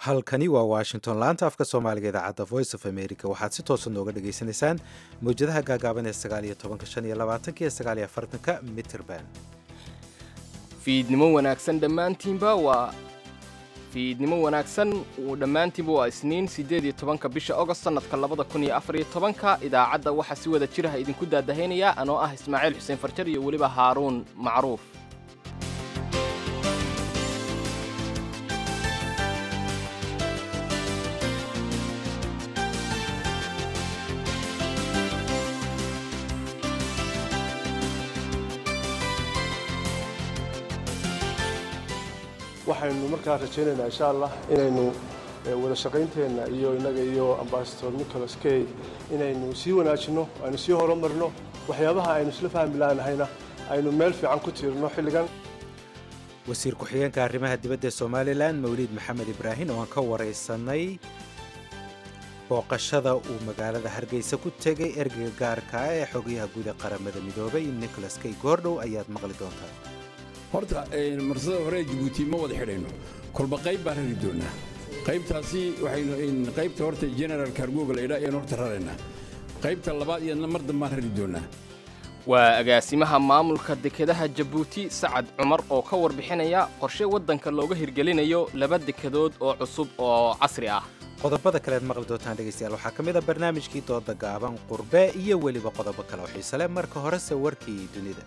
halkani waa washington laanta afka soomaaliga idaacadda voice of america waxaad si toosa nooga dhagaysanaysaan mawjadaha gaagaaban ee sagaaliyo tobanka shan iyo labaatanka iyo sagaaliyo afartanka mitrband fiidnimo wanaagsan dhammaantiinba waa fiidnimo wanaagsan uu dhammaantiinba waa isniin siddeed iyo tobanka bisha ogost sannadka labada kun iyo afar iyo tobanka idaacadda waxaa si wada jiraha idinku daadahaynaya anoo ah ismaaciil xuseen farjar iyo weliba haaruun macruuf waxaynu markaa rajaynaynaa insha allah inaynu wada shaqaynteenna iyo innaga iyo ambasador nicholas key inaynu sii wanaajinno aynu sii horumarno waxyaabaha aynu isla fahmi laanahayna aynu meel fiican ku tiirno xilligan wasiir ku-xigeenka arrimaha dibadda ee somalilan mawliid maxamed ibraahin oo aan ka waraysanay booqashada uu magaalada hargeysa ku tegay ergeyga gaarka ah ee xogayaha guud ee qaramada midoobay nicholas key goordhow ayaad maqli doontaa horta marsada hore jabuuti ma wada xidhayno kolba qayb baan rari doonnaa qaybtaasi waxaynu qaybta horta general kargoga laydhaa ayaan horta raraynaa qaybta labaad iyadna mar dambaan rari doonnaa waa agaasimaha maamulka dekedaha jabuuti sacad cumar oo ka warbixinaya qorshe waddanka looga hirgelinayo laba dekedood oo cusub oo casri ah qodobada kaleed maqli doontaan dhegaystayaal waxaa ka mid a barnaamijkii dooda gaaban qurbe iyo weliba qodobo kale oo xiise leh marka horese warkii dunida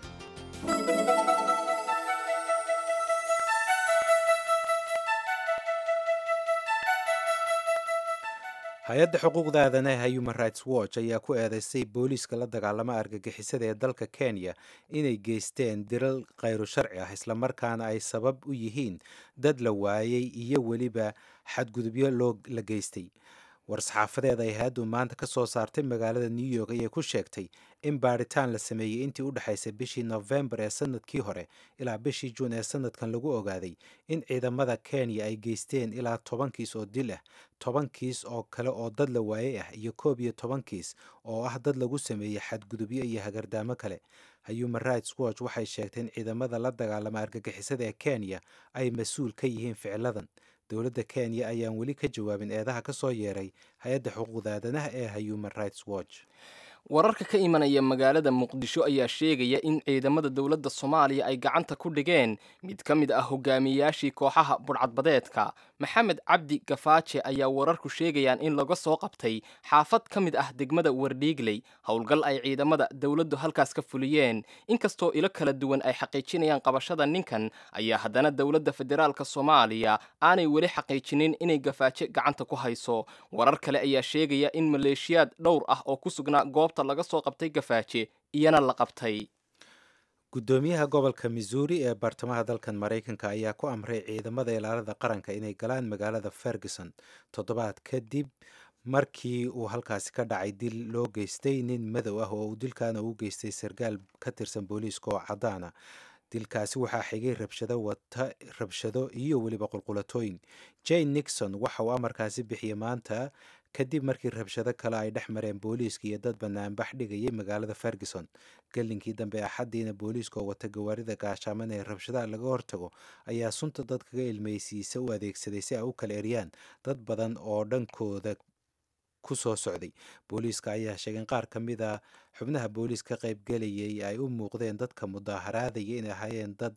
hay-adda xuquuqda aadanaha human rights watch ayaa ku eedeysay booliiska la dagaalama argagixisada ee dalka kenya inay geysteen diral khayru sharci ah islamarkaana ay sabab u yihiin dad la waayey iyo weliba xadgudubyo loo la geystay war-saxaafadeed ay hay-addu maanta ka soo saartay magaalada new york ayay ku sheegtay in baadhitaan la sameeyey intii u dhexaysay bishii nofembar ee sanadkii hore ilaa bishii juun ee sanadkan lagu ogaaday in ciidamada kenya ay geysteen ilaa toban kiis oo dil ah toban kiis oo kale oo dad la waayey ah iyo koob iyo toban kiis oo ah dad lagu sameeyey xadgudubyo iyo hagardaamo kale human rights watch waxay sheegtay in ciidamada la dagaalama argagixisada ee kenya ay mas-uul ka yihiin ficiladan dowladda kenya ayaan weli ka jawaabin eedaha ka soo yeeray hay-adda xuquuqda aadanaha ee human rights watch wararka ka imanaya magaalada muqdisho ayaa sheegaya in ciidamada dowladda soomaaliya ay gacanta ku dhigeen mid ka mid ah hogaamiyeyaashii kooxaha budhcadbadeedka maxamed cabdi gafaaje ayaa wararku sheegayaan in laga soo qabtay xaafad ka mid ah degmada wardhiigley howlgal ay ciidamada dowladdu halkaas ka fuliyeen inkastoo ilo kala duwan ay xaqiijinayaan qabashada ninkan ayaa haddana dowladda federaalk soomaaliya aanay weli xaqiijinin inay gafaaje gacanta ku hayso warar kale ayaa sheegaya in maleeshiyaad dhowr ah oo ku sugnaa goobta laga soo qabtay gafaaje iyana la qabtay guddoomiyaha gobolka missouri ee bartamaha dalkan maraykanka ayaa ku amray ciidamada ilaalada qaranka inay galaan magaalada ferguson toddobaad kadib markii uu halkaasi ka dhacay dil loo geystay nin madow ah oo uu dilkaana u geystay sarkaal ka tirsan booliiska oo caddaana dilkaasi waxaa xigay rabshado wata rabshado iyo weliba qulqulatooyin jane nixon waxa uu amarkaasi bixiyey maanta kadib markii rabshado kale ay dhex mareen booliiska iyo dad banaanbax dhigayay magaalada ferguson gelinkii dambe axaddiina booliiska oo wata gawaarida gaashaaman ee rabshadaha laga hortago ayaa sunta dadkaga ilmaysiisa u adeegsaday si ay u kala eryaan dad badan oo dhankooda ku soo socday booliiska ayaa sheegay in qaar ka mid a xubnaha booliis ka qaybgelayay ay u muuqdeen dadka mudaaharaadaya inay ahaayeen dad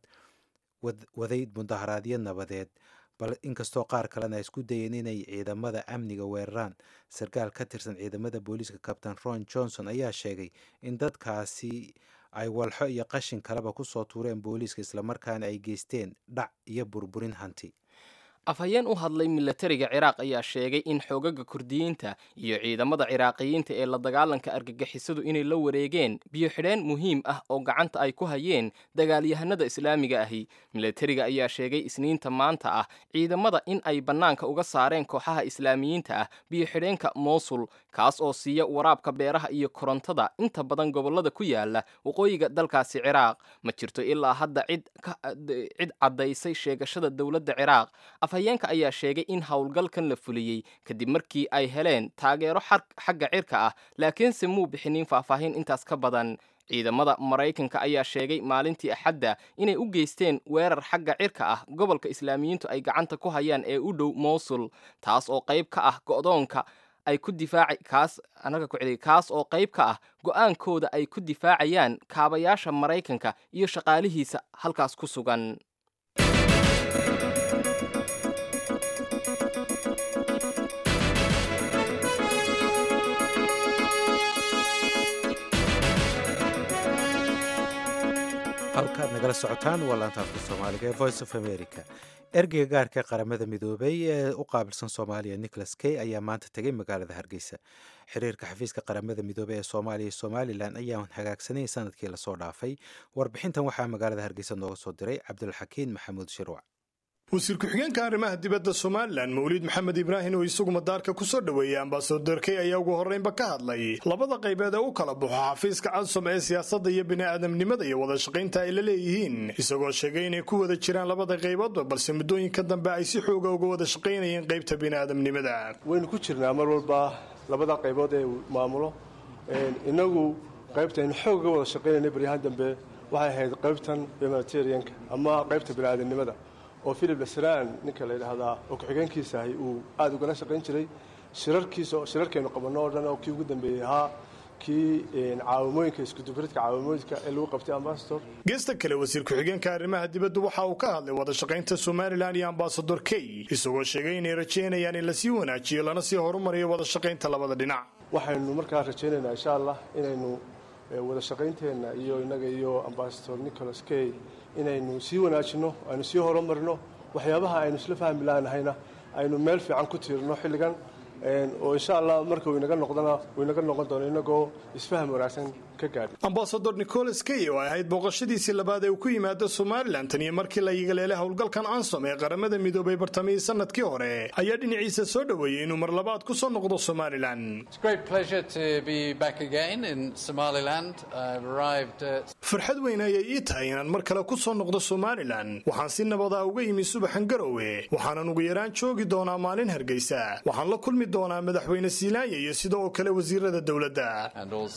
waday mudaaharaadyo nabadeed bal inkastoo qaar kalena ay isku dayeen inay ciidamada amniga weeraraan sarkaal ka tirsan ciidamada booliiska kabtain ron johnson ayaa sheegay in dadkaasi ay walxo iyo qashin kaleba kusoo tuureen booliiska islamarkaana ay geysteen dhac iyo burburin hanti afhayeen u hadlay milatariga ciraaq ayaa sheegay in xoogaga kurdiyiinta iyo ciidamada ciraaqiyiinta ee la dagaalanka argagixisadu inay la wareegeen biyo-xidheen muhiim ah oo gacanta ay ku hayeen dagaalyahanada islaamiga ahi milatariga ayaa sheegay isniinta maanta ah ciidamada in ay bannaanka uga saareen kooxaha islaamiyiinta ah biyo-xidheenka mowsul kaas oo siiya waraabka beeraha iyo korontada inta badan gobollada ku yaala waqooyiga dalkaasi ciraaq ma jirto ilaa hadda cid caddaysay sheegashada dowladda ciraaq afhayeenka ayaa sheegay in howlgalkan la fuliyey kadib markii ay heleen taageero xagga cirka ah laakiinse muu bixinin faahfaahin intaas ka badan ciidamada maraykanka ayaa sheegay maalintii axadda inay u geysteen weerar xagga cirka ah gobolka islaamiyiintu ay gacanta ku hayaan ee u dhow mowsul taas oo qayb ka ah go'doonka ay ku difaaci kaas anaga ku celiy kaas oo qayb ka ah go'aankooda ay ku difaacayaan kaabayaasha maraykanka iyo shaqaalihiisa halkaas ku sugan halkaad nagala socotaan waa laanta afka soomaaliga ee voice of america ergeyga gaarka qaramada midoobay ee u qaabilsan soomaaliya nicholas key ayaa maanta tegay magaalada hargeysa xiriirka xafiiska qaramada midoobey ee soomaaliya iyo somalilan ayaan hagaagsanay sanadkii lasoo dhaafay warbixintan waxaa magaalada hargeysa nooga soo diray cabdulxakiin maxamuud shirwac wasiir ku-xigeenka arrimaha dibadda somalilan mawliid maxamed ibraahin oo isagu madaarka ku soo dhoweeyey ambasador key ayaa ugu horreynba ka hadlay labada qaybeed ee u kala baxo xafiiska cadsom ee siyaasadda iyo bini'aadamnimada iyo wada shaqaynta ay la leeyihiin isagoo sheegay inay ku wada jiraan labada qayboodba balse muddooyinka dambe ay si xooga uga wada shaqaynayeen qaybta bini'aadamnimada waynu ku jirnaa mar walba labada qaybood ee maamulo inagu qaybtaynu xoog uga wada shaqaynayna baryahaan dambe waxay ahayd qaybtan humanitarianka ama qaybta bini'aadamnimada oo philip lasraan ninka la yidhaahdaa oo ku-xigeenkiisa ahay uu aada ugala shaqayn jiray shirarkiisa shirarkaynu qabanno oo dhan oo kii ugu dambeeyey ahaa kii caawimooyinka iskudubaridka caawimooyinka ee lagu qabtay ambasador geesta kale wasiir ku-xigeenka arrimaha dibaddu waxa uu ka hadlay wada shaqaynta somalilan iyo ambasador key isagoo sheegay inay rajaynayaan in lasii wanaajiyo lana sii horumariyo wada shaqaynta labada dhinac waxaynu markaa rajaynaynaa insha allah inaynu wada shaqaynteenna iyo innaga iyo ambasador nicholas key inaynu sii wanaajinno aynu sii horumarino waxyaabaha aynu isla fahmi laanahayna aynu meel fiican ku tiirno xilligan oo insha allah marka inaga noqdona inaga noqon doono inagoo isfaham wanaagsan ka gaadhi ambasador nicholas key oo ay ahayd booqashadiisii labaad ee uu ku yimaado somalilan tan iyo markii la yigaleelay howlgalkan ansom ee qaramada midoobay bartamihii sanadkii hore ayaa dhinaciisa soo dhoweeyey inuu mar labaad ku soo noqdo somalilan farxad weyn ayay ii tahay inaan mar kale ku soo noqdo somalilan waxaan si nabadaa uga yimi subaxan garowe waxaanan ugu yaraan joogi doonaa maalin hargeysa waxaan la kulmi doonaa madaxweyne siilaanya iyo sida oo kale wasiirada dowladda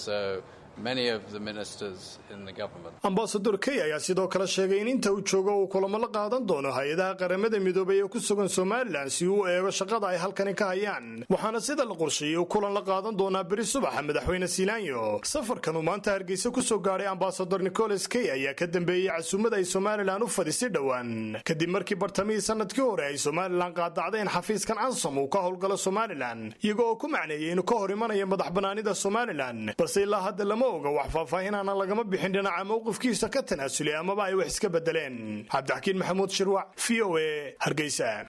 ambasador key ayaa sidoo kale sheegay in inta uu joogo uu kulamo la qaadan doono hay-adaha qaramada midoobay ee ku sugan somalilan si uu u eego shaqada ay halkani ka hayaan waxaana sida la qorsheeyey uu kulan la qaadan doonaa beri subaxa madaxweyne siilaanyo safarkan uu maanta hargeysa ku soo gaadhay ambasador nicholas key ayaa ka dambeeyey casuumad ay somalilan u fadhisay dhowaan kadib markii bartamihii sanadkii hore ay somalilan qaadacdeen xafiiskan ansom uu ka howlgalo somalilan iyago oo ku macneeyey inuu ka hor imanayo madax banaanida somalilan balse ilaa hadda lama oga wax faahfaahinana lagama bixin dhinaca mowqifkiisa ka tanaasulay amaba ay wax iska bedeleen cabdixakiin maxamuud shirwac v o e hargeysa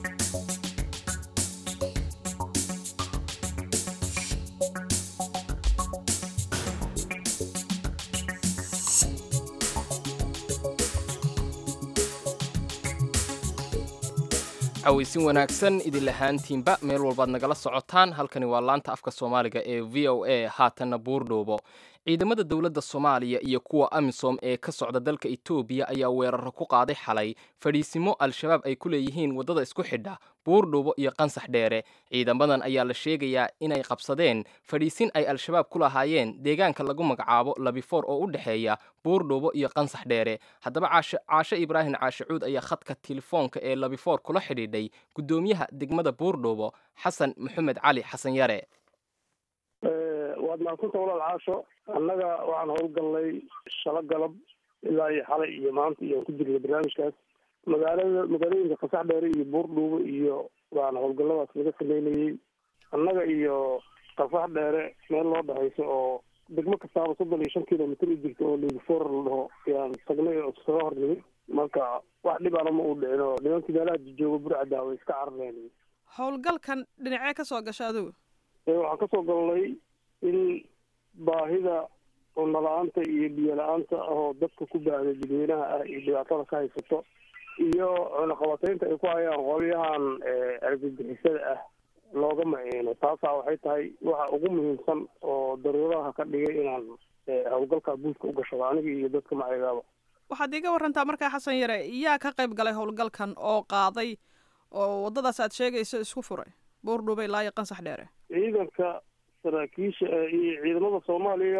cawaysin wanaagsan idin lahaantiinba meel walbaad nagala socotaan halkani waa laanta afka soomaaliga ee v o a haatanna buurdhoobo ciidamada dowladda soomaaliya iyo kuwa amisom ee ka socda dalka etoobiya ayaa weeraro ku qaaday xalay fadhiisimo al-shabaab ay ku leeyihiin waddada isku xidha buurdhuubo iyo qansax dheere ciidamadan ayaa la sheegayaa inay qabsadeen fadhiisin ay al-shabaab ku lahaayeen deegaanka lagu magacaabo labifoor oo u dhexeeya buurdhuubo iyo qansax dheere haddaba caashe ibraahim caashicuud ayaa khadka telefoonka ee labifoor kula xidhiidhay guddoomiyaha degmada buurdhuubo xasan maxamed cali xasan yare waad mahadsanta walaal caasho annaga waxaan howlgallay shalo galab ilaa iyo xalay iyo maanta iyo aan ku jirnay barnaamijkaas magaalada magaalooyinka qasax dheere iyo buurdhuubo iyo waan howlgalladaas laga sameynayey annaga iyo qasax dheere meel loo dhexayso oo degmo kastaaba soddon iyo shan kilomitr u jirta oo liigifoor la dhaho yaan tagnay oo iskaga hor nimid marka wax dhibaana ma uu dhicin oo nimankii meelaha jooga burcada way iska carareen howlgalkan dhinacee ka soo gasha adigu waxaan kasoo galnay in baahida cunno la-aanta iyo biyo la-aanta ahoo dadka ku baahday dadweynaha ah iyo dhibaatada ka haysato iyo cunaqabataynta ay ku hayaan qolyahan argagixisada ah looga maciino taasaa waxay tahay waxa ugu muhiimsan oo daruuraha ka dhigay inaan howlgalka buuska u gashado aniga iyo dadka macigaaba waxaad iiga warantaa markaa xasan yare yaa ka qayb galay howlgalkan oo qaaday oo waddadaas aad sheegayso isku furay buurdhuube ilaa iyo qansax dheere ciidanka saraakiisha iyo ciidamada soomaaliya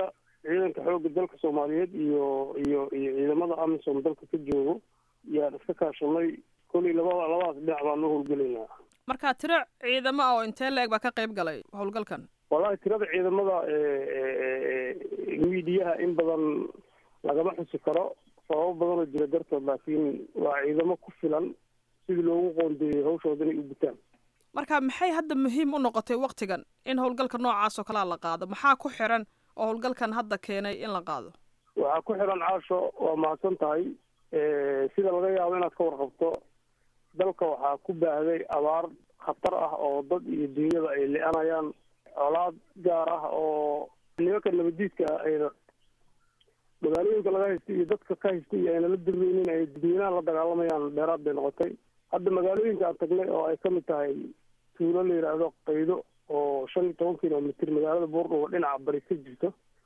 ciidanka xoogga dalka soomaaliyeed iyo iyo iyo ciidamada amisom dalka ka joogo yaan iska kaashanay kolay labada labadaas dhinac baan u howlgelaynaa marka tiro ciidamo ah oo intee la-eg baa ka qayb galay howlgalkan wallahi tirada ciidamada miidiyaha in badan lagama xusi karo sababo badan oo jira dartood laakiin waa ciidamo ku filan sidii loogu qoondeeyey hawshooda inay u gutaan marka maxay hadda muhiim u noqotay waktigan in howlgalka noocaas oo kalea la qaado maxaa ku xiran oo howlgalkan hadda keenay in la qaado waxaa ku xiran caasho waa mahadsan tahay sida laga yaabo inaad ka warqabto dalka waxaa ku baahday abaar khatar ah oo dad iyo dunyada ay le-anayaan colaad gaar ah oo nimanka nabadiidka ah ayna magaalooyinka laga haystay iyo dadka ka haystay iyo ayna la dirreynin ay dadweynaha la dagaalamayaan dheeraad bay noqotay hadda magaalooyinka aan tagnay oo ay kamid tahay tuulo la yidhaahdo qaydo oo shan iyo toban kilomitr magaalada buurdhubo dhinaca bari ka jirto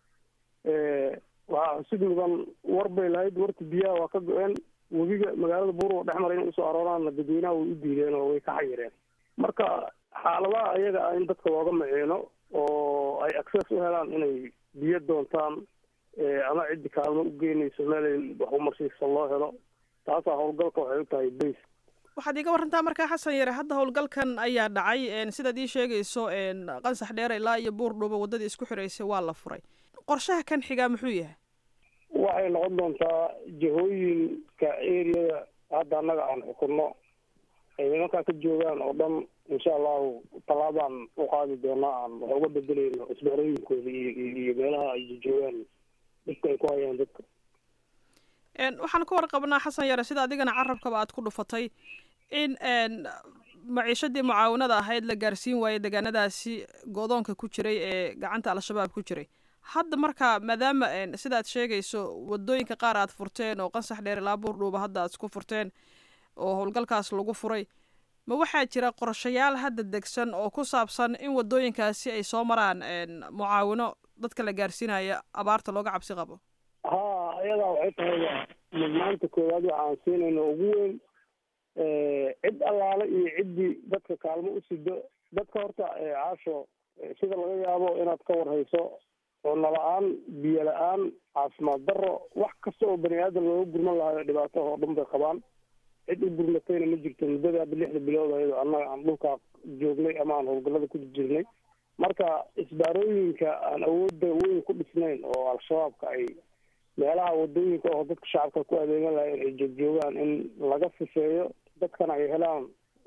waxaa xusid mudan war bay lahayd warta biyaha waa ka go-een webiga magaalada buurdhubo dhex mara inay usoo arooraanna dadweynaha way u diideen oo way ka xayireen marka xaaladaha ayaga ah in dadka looga maciino oo ay access u helaan inay biyo doontaan ama ciddi kaalmo u geynayso meelay wax umarsiisa loo helo taasaa howlgalka waxay u tahay base waxaad iiga warantaa markaa xasan yare hadda howlgalkan ayaa dhacay sidaad ii sheegayso qansax dheer ilaa iyo buurdhubo waddadii isku xiraysay waa la furay qorshaha kan xigaa muxuu yahay waxay noqon doontaa jihooyinka areada hadda annaga aan xukunno ay nimankaa ka joogaan oo dhan insha allahu tallaabaan u qaadi doonaa aan wax uga bedelayno isbaarooyinkooda iyo iyo meelaha ay joogaan dhibka ay ku hayaan dadka waxaan ka warqabnaa xasan yare sida adigana carabkaba aad ku dhufatay in maciishadii mucaawanada ahayd la gaarsiin waayey deegaanadaasi go-doonka ku jiray ee gacanta al-shabaab ku jiray hadda marka maadaama sidaad sheegayso wadooyinka qaar aad furteen oo qansax dheer ilaa buurdhuuba hadda aad isku furteen oo howlgalkaas lagu furay ma waxaa jira qorshayaal hadda degsan oo ku saabsan in wadooyinkaasi ay soo maraan mucaawino dadka la gaarsiinaya abaarta looga cabsi qabo ha ayadaa waxay tahay mudnaanta koowaad waxaan siinayna ugu weyn cid allaale iyo ciddii dadka kaalmo u sido dadka horta caasho sida laga yaabo inaad ka warhayso cunno la-aan biyo la-aan caafimaad daro wax kasta oo bani aadan looga gurman lahayo dhibaato oo dhan bay qabaan cid u gurmatayna ma jirto muddada hadda lixda bilood ayado annaga aan dhulkaa joognay ama aan howlgallada ku jirnay marka isbaarooyinka aan awoodda weyn ku dhisnayn oo al-shabaabka ay meelaha wadooyinka oo dadka shacabka ku adeegan lahayn ay joogjoogaan in laga sifeeyo dadkana ay helaan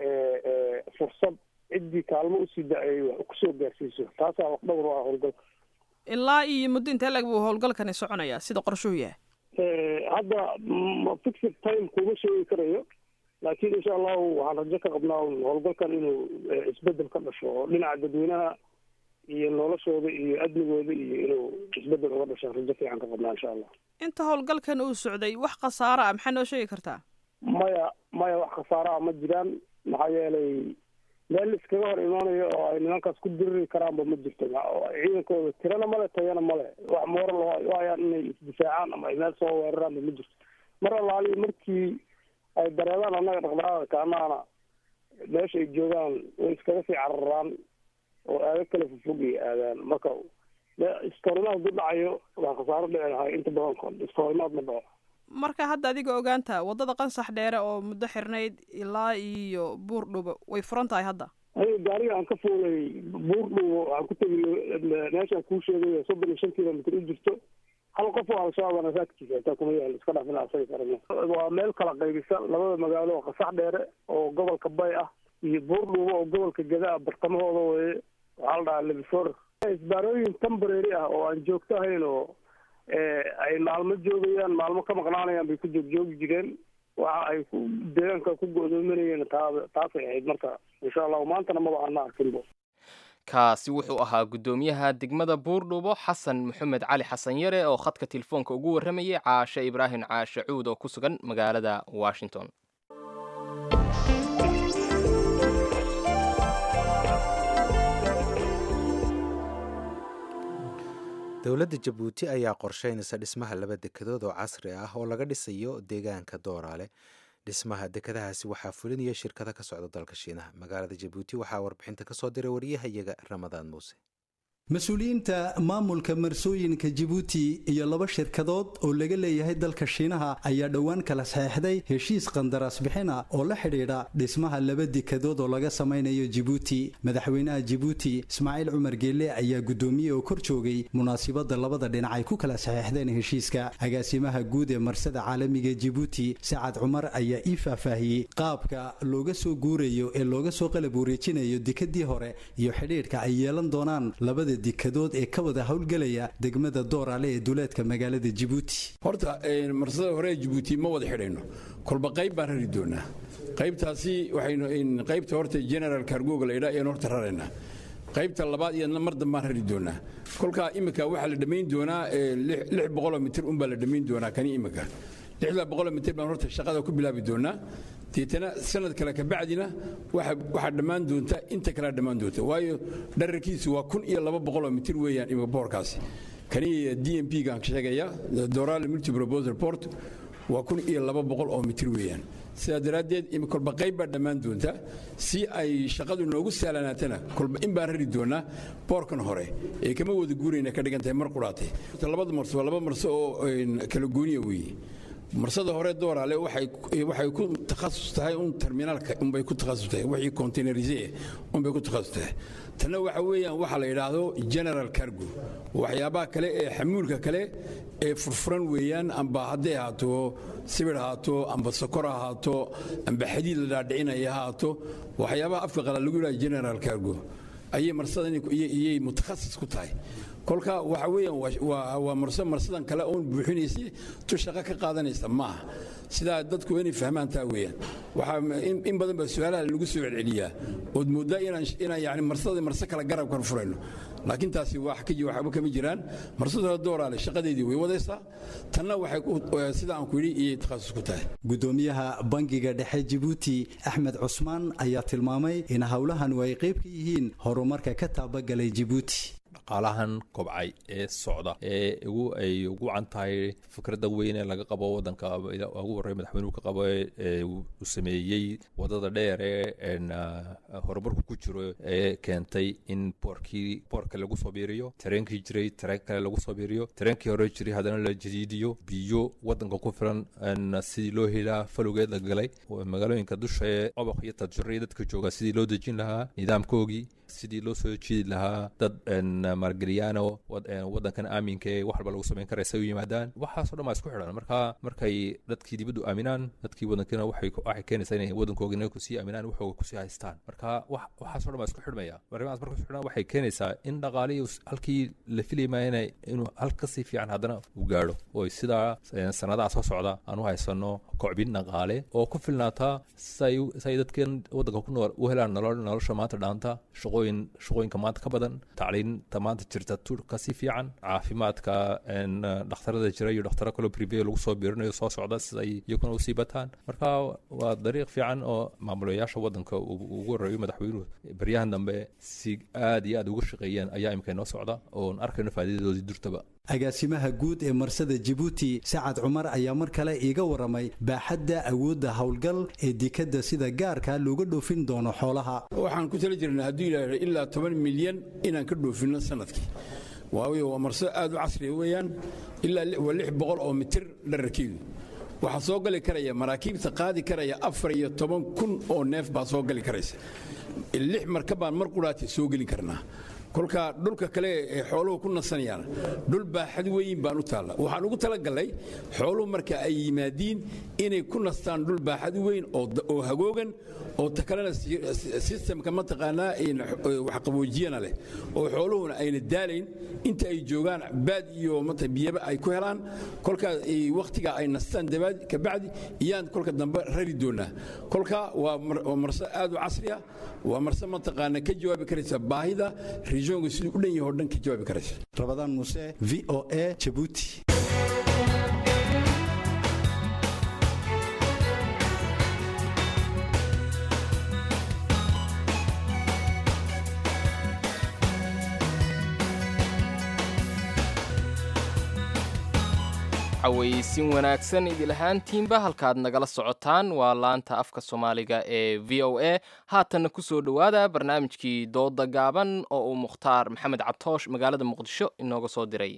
fursad ciddii kaalmo usida ay wax kusoo gaarsiiso taasaa wax dhowr u ah howlgalka ilaa iyo muddo intee lag buu howlgalkani soconayaa sida qorshuhu yahay hadda fixed time kuma sheegi karayo laakiin insha allahu waxaan rajo ka qabnaa howlgalkan inuu isbedel ka dhasho oo dhinaca dadweynaha iyo noloshooda iyo amnigooda iyo inuu isbedel uga dhashaan rajo fiican ka qabnaa insha allah inta howlgalkan uu socday wax khasaaro ah maxaa noo sheegi kartaa maya maya wax khasaaro ah ma jiraan maxaa yeelay meel iskaga hor imaanayo oo ay nimankaas ku diriri karaanba ma jirto ciidankooda tirana male tayana male wax moora loo hayaan inay isdifaacaan ama ay meel soo weeraraanba ma jirto mar allaali markii ay dareedaan annaga dhaqdhaqaaqa kaanaana meesha ay joogaan way iskaga sii cararaan oo aado kale fofog ay aadaan marka iskoorimaad hadduu dhacayo waa khasaaro dhici lahay inta badan iskoorimaad ma dhaco marka hadda adiga ogaanta waddada qansax dheere oo muddo xirnayd ilaa iyo buurdhubo way furan tahay hadda aniga gaariga aan ka fuulay buurdhubo waxaan ku tegi meeshaan kuu sheegay soddon iyo shan kilomitr u jirto hal qof oo al-shabaabana raadkiisa hataa kuma yaal iska dhafina asaga karana waa meel kala qaybisa labada magaalo oo qasax dheere oo gobolka bay ah iyo buurdhubo oo gobolka gadaa bartamahooda weye waxaa la dhahaa lebifor isbaarooyin temporary ah oo aan joogto ahayn oo ay maalmo joogayaan maalmo ka maqnaanayaan bay ku joogjoogi jireen waxa ay ku deegaanka ku go-doominayeen taa taasay ahayd marka insha allahu maantana maba ana arkinbo kaasi wuxuu ahaa guddoomiyaha degmada buurdhubo xasan maxamed cali xasan yare oo khadka telefoonka ugu warramayay caashe ibraahim caashe cuud oo ku sugan magaalada washington dowladda jabuuti ayaa qorsheynaysa dhismaha laba dekedood oo casri ah oo laga dhisayo deegaanka dooraale dhismaha dekedahaasi waxaa fulinaya shirkada ka socda dalka shiinaha magaalada jabuuti waxaa warbixinta kasoo diray wariyahayaga ramadaan muuse mas-uuliyiinta maamulka marsooyinka jibuuti iyo laba shirkadood oo laga leeyahay dalka shiinaha ayaa dhowaan kala saxeixday heshiis qandaraas bixina oo la xidhiidha dhismaha laba dekadood oo laga samaynayo jibuuti madaxweynaha jibuuti ismaaciil cumar geelle ayaa guddoomiye oo kor joogay munaasibada labada dhinac ay ku kala saxeixdeen heshiiska agaasimaha guud ee marsada caalamiga jibuuti sacad cumar ayaa ii faahfaahiyey qaabka looga soo guurayo ee looga soo qalab wareejinayo dekadii hore iyo xidhiidhka ay yeelan doonaan labada dekadood ee ka wada howlgelaya degmada dooraale ee duleedka magaalada jibuuti horta marsada hore ee jibuuti ma wada xidhayno kolba qayb baan rari doonaa qaybtaasi waxaynu qaybta horta general cargoga la yidhaa ayaan horta raraynaa qaybta labaad iyadna mar dambaan rari doonaa kolkaa imika waxaa la dhammayn doonaa lix boqoloo mitir unbaa la dhammayn doonaa kani imika lixdaa boqoloo mitir baan horta shaqada ku bilaabi doonaa deetana sanad kale kabacdina waxaa dhammaan doonta inta kalea dhammaan doonta waayo dhararkiisu waa kun iyo laba boqoloo mitir weeyaan imika boorkaasi kani d m p gaan sheegaya dorale multiproposal port waa kun iyo laba boqol oo mitir weeyaan sidaa daraaddeed kolba qayb baa dhammaan doonta si ay shaqadu noogu sahlanaatana kolba in baan rari doonaa boorkan hore ee kama wada guurayna ka dhigan tahay mar qudhaatay labada marso waa laba marso oo kala gooniya weeye marsada hore dooraale waxay ku takhasus tahay un terminaalka unbay ku takhasus tahay wixii containerise unbay ku takhasus tahay tanna waxa weeyaan waxa la yidhaahdo general cargo waxyaabaha kale ee xamuulka kale ee furfuran weeyaan amba hadday ahaato sibir ahaato amba sokor ahaato amba xadiid la dhaadhicinaya ahaato waxyaabaha afka qala lagu yidhaha general cargo ayay marsadan iyay mutakhasis ku tahay kolka waxa weeyaan waa marso marsadan kale oon buuxinaysa tu shaqo ka qaadanaysa maaha sidaa dadku inay fahmaan taa weeyaan waxaa in badan baa su-aalaha lagu soo celceliyaa ood mooddaa inaan yani marsada marse kale garabkan furayno laakiin taasi waxba kama jiraan marsada dooraale shaqadeedii way wadaysaa tanna waxay sida aan ku yidhi iyay takhasus ku tahay gudoomiyaha bangiga dhexe jibuuti axmed cusmaan ayaa tilmaamay in howlahanu ay qayb ka yihiin horumarka ka taabagalay jibuuti dhaqaalahan kobcay ee socda ee ugu ay ugu can tahay fikradda weyn ee laga qabo waddanka ugu horey madaxweynuhu ka qabo ee uu sameeyey waddada dheer ee horumarku ku jiro ee keentay in boorkii boorka lagu soo biiriyo tareenkii jiray tareen kale lagu soo biiriyo tareenkii hore jiray haddana la jadiidiyo biyo waddanka ku filan sidii loo helaa falowgeed la galay magaalooyinka dusha ee cobaq iyo tadjuriya dadka jooga sidii loo dejin lahaa nidaamkoogii sidii loo soo jiidi lahaa dad maalgeliyaano waddankan aaminka ee wax walba lagu samayn kara say u yimaadaan waxaasoo dhan baa isku xidhan marka markay dadkii dibaddu aaminaan dadkii waddankiina waxay keenaysaa inay waddankoogina kusii aaminaan waxooga kusii haystaan marka waxaasoo dhan baa isku xidhmaya arrimahaas marka isku xidhan waxay keenaysaa in dhaqaalihii halkii la filaymaa inuu hal kasii fiican haddana uu gaadho oo sidaa sanadaha soo socda aan u haysano kocbin dhaqaale oo ku filnaata say dadkan waddanka ku nool u helaan nolosha maanta dhaanta shaqooyin shaqooyinka maanta ka badan tacliinta maanta jirta kasii fiican caafimaadka dhakhtarada jira iyo dhakhtaro kaloo prive lagu soo biirinayo soo socda siday iyaguna usii bataan marka waa dariiq fiican oo maamulayaasha waddanka ugu horeeyo madaxweynuhu baryahan dambe si aad iyo aad uga shaqeeyeen ayaa imika inoo socda oon arkayno faa'iidadoodii durtaba agaasimaha guud ee marsada jibuuti sacad cumar ayaa mar kale iiga waramay baaxadda awoodda howlgal ee dekadda sida gaarka looga dhoofin doono xoolaha waxaan ku tala jirnaa hadduu yidhaahdo ilaa toban milyan inaan ka dhoofinno sanadkii waayo waa marso aad u casriya weeyaan ilaa waa lix boqol oo mitir dhararkeedu waxaa soo gali karaya maraakiibta qaadi karaya afar iyo toban kun oo neef baa soo gali karaysa lix marka baan mar qudhaati soo geli karnaa kolka dhulka kale ee xooluhu ku nasanayaan dhul baaxad weyn baan u taalla waxaan ugu talagallay xooluhu marka ay yimaadiin inay ku nastaan dhul baaxad weyn oo hagoogan oo ta kalena sistemka mataqaanaa waxqaboojiyana leh oo xooluhuna ayna daalayn inta ay joogaan baad iyo biyaba ay ku helaan kolkaa wakhtiga ay nastaan kabacdi iyaan kolka dambe rari doonaa kolka waa marso aad u casri ah waa marse mataqaana ka jawaabi karaysa baahida regionka siduu u dhan yahay oo dhan ka jawaabi karaysa rabadaan muuse v o a jabuuti cawaysin wanaagsan idil ahaantiinba halkaad nagala socotaan waa laanta afka soomaaliga ee v o a haatanna ku soo dhowaada barnaamijkii dooda gaaban oo uu mukhtaar maxamed cabtoosh magaalada muqdisho inooga soo diray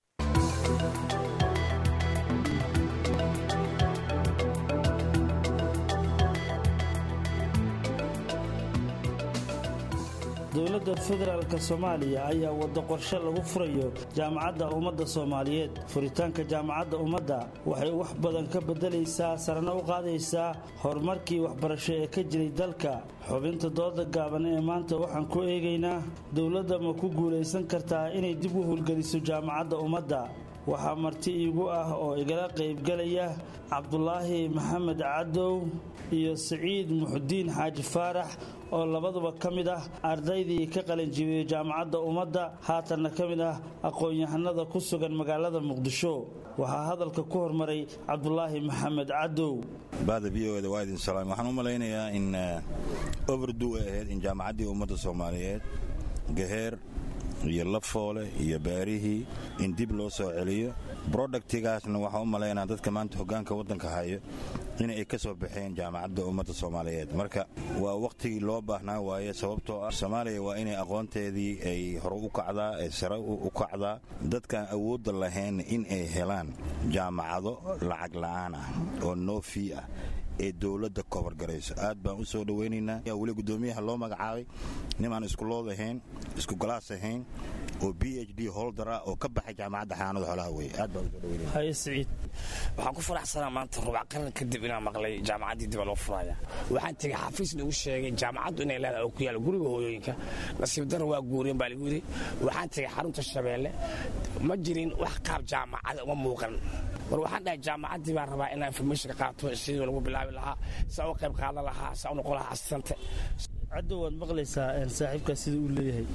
dowladda federaalk soomaaliya ayaa waddo qorshe lagu furayo jaamacadda ummadda soomaaliyeed furitaanka jaamacadda ummadda waxay wax badan ka beddelaysaa sarana u qaadaysaa horumarkii waxbarasho ee ka jiray dalka xubinta dooda gaaban ee maanta waxaan ku eegaynaa dowladda ma ku guulaysan kartaa inay dib u howlgeliso jaamacadda ummadda waxaa marti iigu ah oo igala qaybgalaya cabdulaahi maxamed cadow iyo siciid muxudiin xaaji faarax oo labaduba ka mid ah ardaydii ka qalinjibiyey jaamacadda ummadda haatanna ka mid ah aqoon-yahanada ku sugan magaalada muqdisho waxaa hadalka ku hormaray cabdulaahi maxamed cadow bahda v o da waa idin salaam waxaan u malaynayaa in overdu ay ahayd in jaamacaddii ummadda soomaaliyeed gaheer iyo lafoole iyo baarihii in dib loo soo celiyo brodaktigaasna waxaa u malaynaa dadka maanta hoggaanka waddanka hayo inay ka soo baxeen jaamacadda ummadda soomaaliyeed marka waa wakhtigii loo baahnaa waaye sababtoo ah soomaaliya waa inay aqoonteedii ay hore u kacdaa ay sare u kacdaa dadkaan awoodda lahayn in ay helaan jaamacado lacag la'aan ah oo noofi ah ee dowladda kobargarayso aad baan u soo dhowaynaynaa yaa weli guddoomiyaha loo magacaabay nimaan iskulood ahayn isku galaas ahayn oo b h d holder ah oo ka baxay jaamacadda xanaanada xoolaha weye aad baan usoo dhawaynaya siciid waxaan ku faraxsanaa maanta rubac qaran kadib inaan maqlay jaamacaddii diba loo furaya waxaan tegey xafiis lagu sheegay jaamacaddu inay leedahay oo ku yaalla guriga hooyooyinka nasiib darra waa guureen baa lagu yidhi waxaan tegey xarunta shabeelle ma jirin wax qaab jaamacada uma muuqan war waxaan dhahay jaamacaddii baan rabaa inaan informationka qaato sidii lagu bilaabi lahaa saa u qayb qaadan lahaa saa u noqon lahaa asistante caddow waad maqlaysaa saaxiibkaa sida uu leeyahay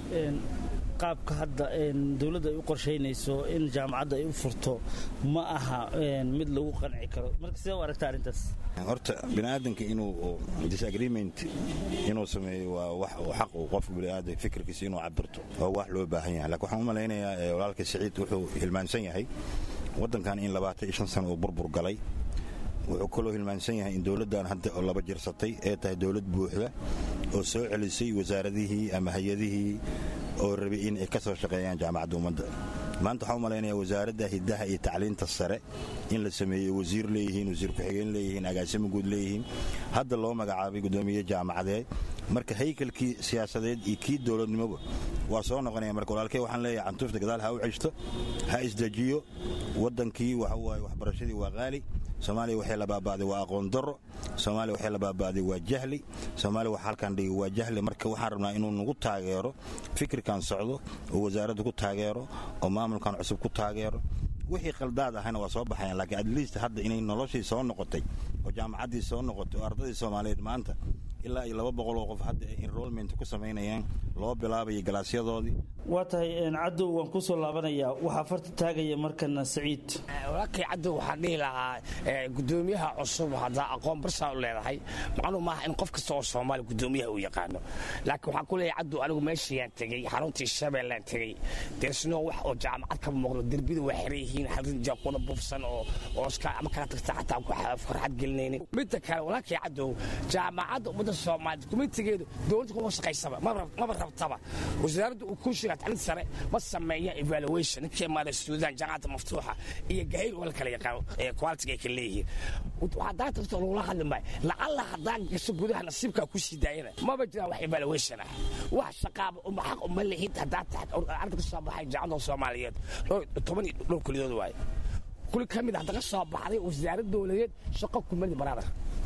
qaabka hadda dowladda ay u qorshaynayso in jaamacadda ay u furto ma aha mid lagu qanci karo marka sidee u aragta arrintaas horta biniaadanka inuu disagreement inuu sameeyo waa wax xaq uu qofka biniaadan fikirkiisa inuu cabirto oo wax loo baahan yahay lakin waxaan u malaynayaa walaalka siciid wuxuu hilmaansan yahay waddankan in labaatan iyo shan sano uu burbur galay wuxuu kaloo hilmaansan yahay in dowladdan hadda oo laba jirsatay ee tahay dowlad buuxda oo soo celisay wasaaradihii ama hay-adihii oo rabay in ay ka soo shaqeeyaan jaamacadda ummadda maanta waxaan u malaynayaa wasaaradda hiddaha iyo tacliinta sare in la sameeyey wasiir leeyihiin wasiir ku-xigeen leeyihiin agaasimo guud leeyihiin hadda loo magacaabay guddoomiye jaamacadeed marka haykalkii siyaasadeed iyo kii dowladnimoba waa soo noqonaya marka walaalkey waxaan leeyahay cantuufta gadaal ha u ceshto ha isdejiyo waddankii waxa waaye waxbarashadii waa qaali soomaaliya waxay la baaba'day waa aqoon darro soomaaliya waxay la baaba'day waa jahli soomaaliya waxa halkan dhigi waa jahli marka waxaan rabnaa inuu nagu taageero fikirkan socdo oo wasaaradda ku taageero oo maamulkan cusub ku taageero wixii qaldaad ahayna waa soo baxayaan laakiin at least hadda inay noloshii soo noqotay oo jaamacaddii soo noqotay oo ardadii soomaaliyeed maanta ilaa iyo laba boqol oo qof hadda ay enrollment ku samaynayaan loo bilaabayo galaasyadoodii waa tahay cadow waan ku soo laabanayaa waxaa farta taagaya markana saciid walaalkay cadow waxaan dhihi lahaa gudoomiyaha cusub haddaa aqoon barsaa u leedahay macnuu maaha in qof kasta oo soomaali gudoomiyaha uu yaqaano laakiin waxaan ku leeyahay cadow anigu meeshayaan tegey xaruntii shabeellaan tegey deersnoo wax oo jaamacad ka muuqdo derbida waa xiran yihiin harinja kuna buufsan oo ooska ama kala tagta xataa farxad gelinaynin midda kale walaalkay cadow jaamacadda ummadda soomaaliyeed kumitigeedu dowladda kuma shaqaysaba maba rabtaba wasaaradda uu ku shiga tacliinta sare ma sameeya evaluation ninkii imaada suudaan jaamacadda maftuuxa iyo gahayr oo la kala yaqaano ee quality ay kala leeyihiin waxaa daa tagto lagula hadli maayo lacalla haddaa gasho gudaha nasiibkaa ku sii daayana maba jiraan wax evaluation ah wax shaqaaba uma xaq uma lihid haddaa taxad arda ka soo baxay jaamacadda soomaaliyeed toban iyo dhowr kulidood waaye kuli ka mid ah hadda ka soo baxday wasaarad dowladeed shaqo kumadi baraada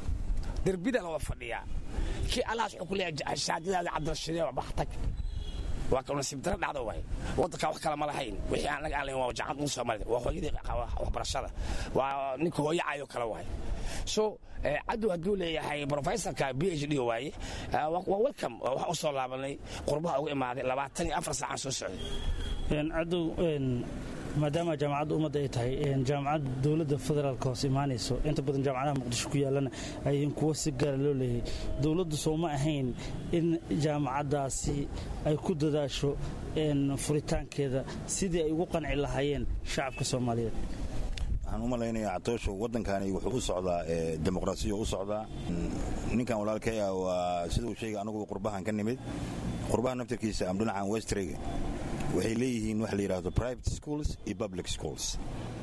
derbida la wada fadhiyaa kii allahaas wuxuu ku leeyahay shaadadaada cabdirashiidee waa baxtag waa ka nasiib dara dhacdo waay waddanka wax kale ma lahayn wixii aan laga alayn waa jaamacad muuse soomaalida waa hooyadii waxbarashada waa ninka hooyo caayo kale waay so cadow hadduu leeyahay professorka b h d waaye waa welcome waxaan u soo laabanay qurbaha uga imaaday labaatan iyo afar saacaan soo socday cadow maadaama jaamacadda ummadda ay tahay jaamacad dowladda federaalka hoos imaanayso inta badan jaamacadaha muqdisho ku yaallana ayyiin kuwo si gaara loo leeyahay dowladdu soo ma ahayn in jaamacaddaasi ay ku dadaasho furitaankeeda sidii ay ugu qanci lahaayeen shacabka soomaaliyeed waxaan u malaynayaa catoosho waddankani wuxuu u socdaa dimuqraasiya u socdaa ninkan walaalkay ah waa siduu sheegay anagu qurbahan ka nimid qurbaha naftarkiisa am dhinacan westrega waxay leeyihiin waxa la yidhahdo private schools iyo public schools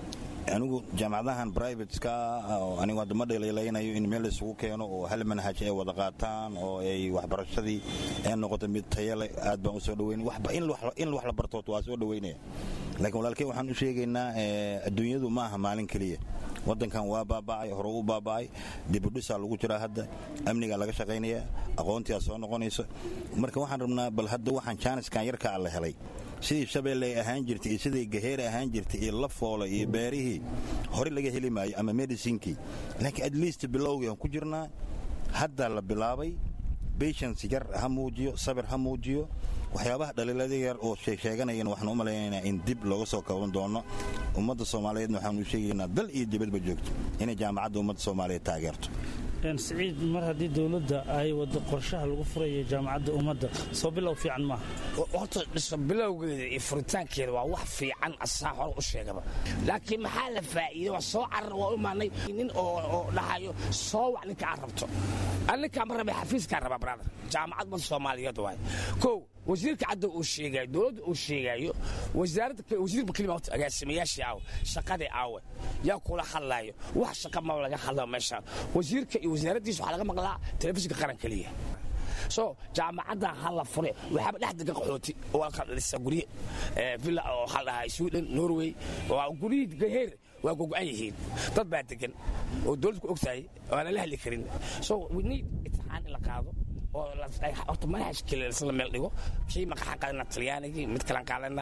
anigu jaamacadahan brivateska anigu hadda ma dhaliilaynayo in meel isugu keeno oo hal manhaj ay wada qaataan oo ay waxbarashadii ay noqoto mid tayale aad baan u soo dhaweynaya in wax la bartood waa soo dhaweynaya laakiin walaalkey waxaan u sheegaynaa adduunyadu ma aha maalin keliya waddankan waa baaba'ay hore u baaba'ay dibudhisaa lagu jiraa hadda amnigaa laga shaqaynaya aqoontiaa soo noqonaysa marka waxaan rabnaa bal hadda waxaan jaaniskan yarkaa la helay sidii shabeelle ay ahaan jirtay iyo sidii gaheer ahaan jirtay iyo lafoole iyo beerihii hore laga heli maayo ama medicinkii laakiin at least bilowgii aan ku jirnaa hadda la bilaabay patience yar ha muujiyo sabir ha muujiyo waxyaabaha dhaliilada yar oo sheegsheeganayan waxaan u malaynaynaa in dib looga soo kaban doono ummadda soomaaliyeedna waxaan u sheegaynaa dal iyo dibadba joogto inay jaamacadda ummadda soomaaliyeed taageerto siciid mar haddii dowladda ay wado qorshaha lagu furayo jaamacadda ummadda soo bilow fiican maaha horta dhiso bilowgeeda iyo furitaankeeda waa wax fiican asaa hore u sheegaba laakiin maxaa la faa'iiday waa soo carar waa u imaanay nin oo dhahayo soo wac ninka aad rabto an ninkaa ma rabay xafiiskaa rabaa brother jaamacad mad soomaaliyeed waay kow wasiirka cadda uu sheegayo dowladda uu sheegayo wasaaradda wasiirba kelima horta agaasimayaashii aawe shaqadii aawe yaa kula hadlaayo wax shaqa ma laga hadlao meeshaan wasiirka iyo wasaaraddiisa waxaa laga maqlaa telefishinka qaran keliya so jaamacadda ha la fure waxaaba dhex degan qaxooti oo halkan dhisa gurye villa oo waxaa la dhahaa sweden norway waa guryihii gaheer waa gogo-an yihiin dad baa degan oo dowladda ku og tahay oo aanan la hadli karin so we need itixaan in la qaado oo horta manhajkii la meel dhigo kii maqaxan qaadana talyaanigii mid kalan qaadana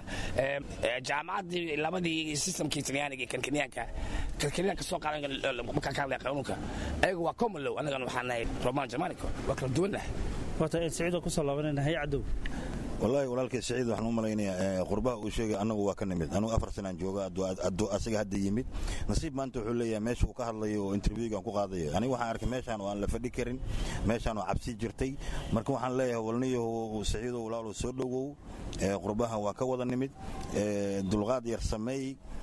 jaamacaddii labadii systemkii talyaaniga kan kenyaanka kan kenyaanka soo qaadan markaan ka hadlaya qanuunka ayaga waa common law annagana waxaan nahay roman germanico waa kala duwannahay horta siciidoo kusoo laabanayna hay cadow wallaahi walaalkay siciid waxaan u malaynayaa qurbaha uu sheegay annagu waa ka nimid anugu afar sanaan jooga aduu asaga hadda yimid nasiib maanta wuxuu leeyahay meesha uu ka hadlayo oo interviewgan ku qaadayo aniga waxaan arkay meeshaan oo aan la fadhi karin meeshaan oo cabsi jirtay marka waxaan leeyahay walniyahu siciidow walaalow soo dhowow qurbaha waa ka wada nimid dulqaad yar sameey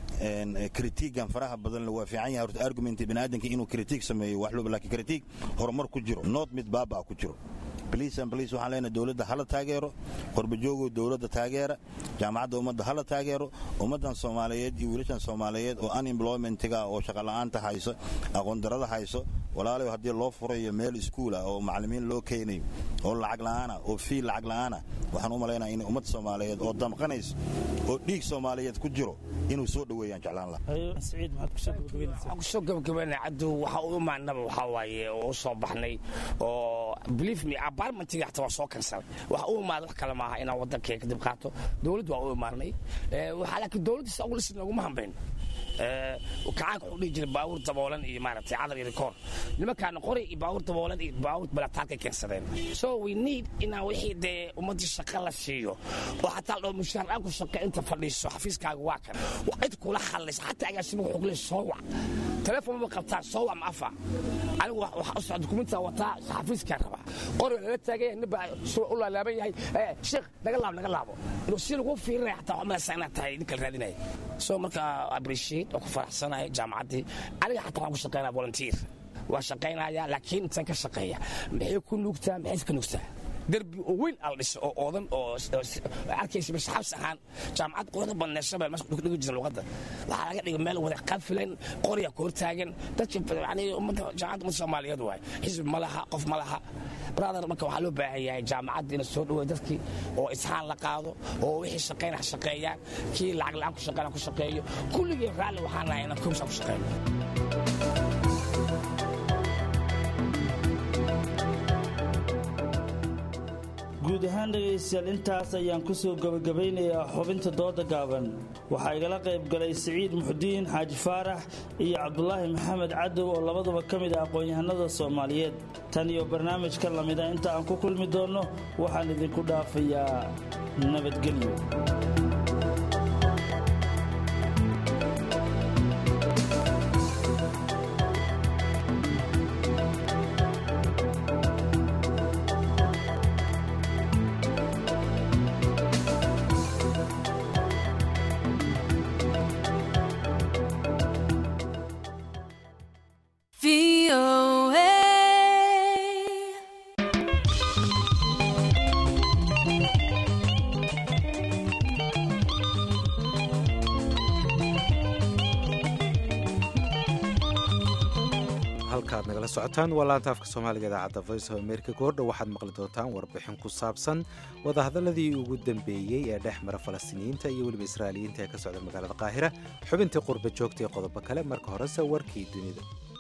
kritiigan faraha badan waa fiican yahay horta argument biniaadanka inuu kritiig sameeyo wax looba laakiin kritiig horumar ku jiro nood mid baabaa ku jiro bolice and bolice waxaan leenahay dowladda hala taageero qorbajoogow dowladda taageera jaamacadda ummadda hala taageero ummaddan soomaaliyeed iyo wiilashan soomaaliyeed oo unemploymentiga oo shaqola'aanta hayso aqoondarada hayso walaalayo haddii loo furayo meel iskuul ah oo macallimiin loo keenayo oo lacag la'aana oo fiil lacag la'aana waxaan u malaynaya in ummad soomaaliyeed oo damqanayso oo dhiig soomaaliyeed ku jiro inuu soo dhoweeyaan jeclaan lahaa kusoo gabagabayna caddu waxa u imaanaba waxaa waaye oo u soo baxnay oo believe me apartmentiga xataa waa soo kansalay waxa u imaada wax kale maaha inaan waddankee kadib qaato dowladdu waa u imaanay waxaa laakiin dowladdiisa ugu lisin laguma hambayn kacaanka wuxuu dhihi jiray baawur daboolan iyo maaragtay cadar iyo rikoor nimankaana qoray iyo baawur daboolan iyo baawur balataarkay keensadeen so we need inaan wixii dee ummaddii shaqa la siiyo oo xataa ladhao mushaar aan ku shaqa inta fadhiiso xafiiskaaga waa kan cid kula hadlaysa xataa agaasimaga wuxuu kule soo wac telefoon ma qabtaan soo wac ma afa anigu waxa u socda dukumintaa wataa xafiiskaa rabaa qori lala taagaya nin baa u laalaaban yahay sheekh naga laabo naga laabo inuu si lagu fiirinaya xataa waxaa malaysaa inaad tahay ninka la raadinaya so marka appreciate oo ku faraxsanahay jaamacaddii aniga xataa waxaan ku shaqeynaya volunteer waa shaqaynaya laakiin intaan ka shaqeeya maxay ku nuugtaa maxay ka nuugtaa derbi oo weyn al dhiso oo oodan oo arkaysa masxabs ahaan jaamacad quruxda badneed shabeel meesha dhigi jira luqadda waxaa laga dhigay meel wada qafilan qorya ka hortaagan dadka yani ummadda jaamacadda ummadda soomaaliyeed waay xisbi ma laha qof ma laha brother marka waxaa loo baahan yahay jaamacadda ina soo dhaweeyo dadkii oo ishaan la qaado oo wixii shaqeyna ha shaqeeyaan kii lacag la-aan ku shaqeyna ku shaqeeyo kulligii raalli waxaan nahay inaan komisha ku shaqeyno guud ahaan dhegaystayaal intaas ayaan ku soo gebagabaynayaa xubinta dooda gaaban waxaa igala qayb galay siciid muxudiin xaaji faarax iyo cabdulaahi maxamed cadow oo labaduba ka mid ah aqoon-yahanada soomaaliyeed tan iyo barnaamijka lamida inta aan ku kulmi doonno waxaan idinku dhaafayaa nabadgelyo halkaad nagala socotaan waa laanta afka soomaaliga idaacadda voice of america goordhow waxaad maqli doontaan warbixin ku saabsan wadahadaladii ugu dambeeyey ee dhex mara falastiiniyiinta iyo weliba israa'iiliyiinta ee ka socda magaalada qaahira xubintii qurba joogta ee qodobo kale marka horese warkii dunida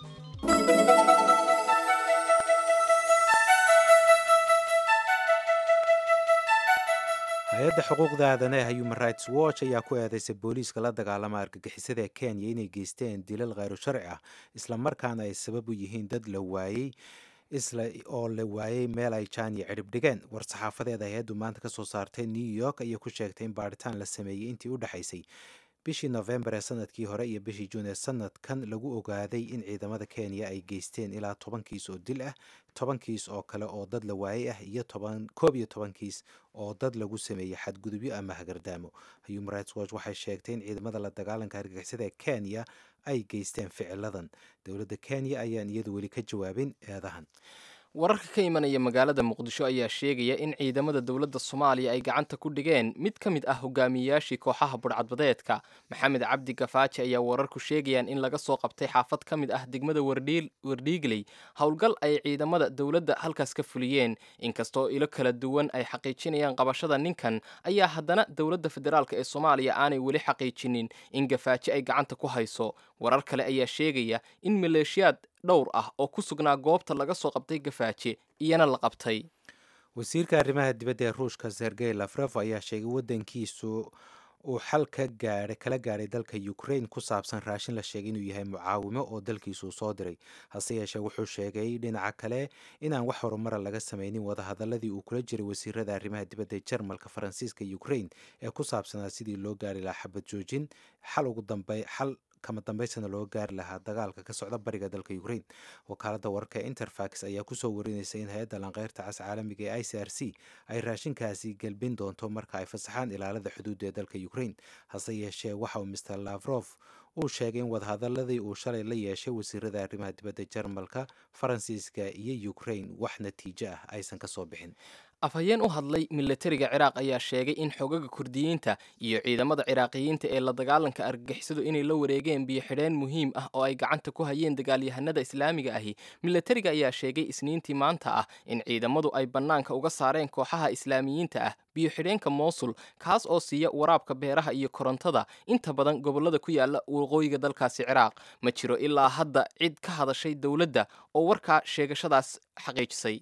hay-adda xuquuqda aadanaha human rights watch ayaa ku eedeysay booliiska la dagaalama argagixisada ee kenya inay geysteen dilal kheyru sharci ah islamarkaana ay sabab u yihiin dad la waayey isla oo la waayey meel ay jaan iyo cidhib dhigeen war-saxaafadeed hay-addu maanta ka soo saartay new york ayay ku sheegtay in baadhitaan la sameeyey intii u dhexaysay bishii nofembar ee sanadkii hore iyo bishii juun ee sanadkan lagu ogaaday in ciidamada kenya ay geysteen ilaa toban kiis oo dil ah toban kiis oo kale oo dad la waayey ah iyo toban koob iyo toban kiis oo dad lagu sameeyey xadgudubyo ama hagardaamo human rights watch waxay sheegtay in ciidamada la dagaalanka argagixisada ee kenya ay geysteen ficiladan dowladda kenya ayaan iyadu weli ka jawaabin eedahan wararka ka imanaya magaalada muqdisho ayaa sheegaya in ciidamada dowladda soomaaliya ay gacanta ku dhigeen mid ka mid ah hogaamiyeyaashii kooxaha budhcadbadeedka maxamed cabdi gafaaji ayaa wararku sheegayaan in laga soo qabtay xaafad ka mid ah degmada wardhiigley howlgal ay ciidamada dowladda halkaas ka fuliyeen inkastoo ilo kala duwan ay xaqiijinayaan qabashada ninkan ayaa haddana dowladda federaalk ee soomaaliya aanay weli xaqiijinin in gafaaji ay gacanta ku hayso warar kale ayaa sheegaya in maleeshiyaad dhowr ah oo ku sugnaa goobta laga soo qabtay gafaaje iyana la qabtay wasiirka arrimaha dibadda ee ruushka sergey lafref ayaa sheegay waddankiisu uu xal ka gaadhay kala gaadhay dalka ukraine ku saabsan raashin la sheegay inuu yahay mucaawimo oo dalkiisuu soo diray hase yeeshee wuxuu sheegay dhinaca kale inaan wax horumara laga samaynin wadahadaladii uu kula jiray wasiirada arrimaha dibadda ee jarmalka faransiiska ukraine ee ku saabsanaa sidii loo gaari lahaa xabad joojin xal ugu dambe xal kama dambaysana loo gaari lahaa dagaalka ka socda bariga dalka ukraine wakaaladda wararka ee interfax ayaa kusoo warinaysa in hay-adda lanqeyrta cas caalamiga ee i c r c ay raashinkaasi gelbin doonto marka ay fasaxaan ilaalada xuduudda ee dalka ukraine hase yeeshee waxa uu mr lavrof uu sheegay in wadahadaladii uu shalay la yeeshay wasiirada arrimaha dibadda jarmalka faransiiska iyo ukraine wax natiijo ah aysan ka soo bixin afhayeen u hadlay milatariga ciraaq ayaa sheegay in xogaga kurdiyiinta iyo ciidamada ciraaqiyiinta ee la dagaalanka argagixisadu inay la wareegeen biyo xidheen muhiim ah oo ay gacanta ku hayeen dagaalyahanada islaamiga ahi milatariga ayaa sheegay isniintii maanta ah in ciidamadu ay bannaanka uga saareen kooxaha islaamiyiinta ah biyo xidheenka moosul kaas oo siiya waraabka beeraha iyo korontada inta badan gobollada ku yaala waqooyiga dalkaasi ciraaq ma jiro ilaa hadda cid ka hadashay dowladda oo warkaa sheegashadaas xaqiijisay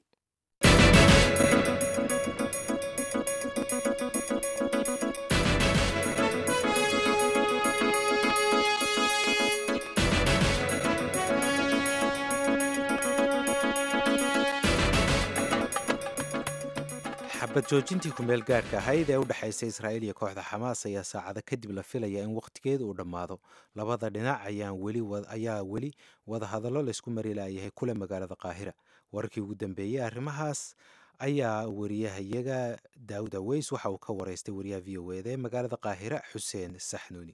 xabad joojintii kumeel gaadhka ahayd ee u dhexaysay israa'iil iyo kooxda xamaas ayaa saacada kadib la filaya in wakhtigeeda uu dhammaado labada dhinac ayaa weli wadahadallo laysku mari laayahay kule magaalada qaahira wararkii ugu dambeeyey arrimahaas ayaa wariyahayaga daawud aweys waxa uu ka waraystay wariyaha v o eda ee magaalada qaahira xuseen saxnuuni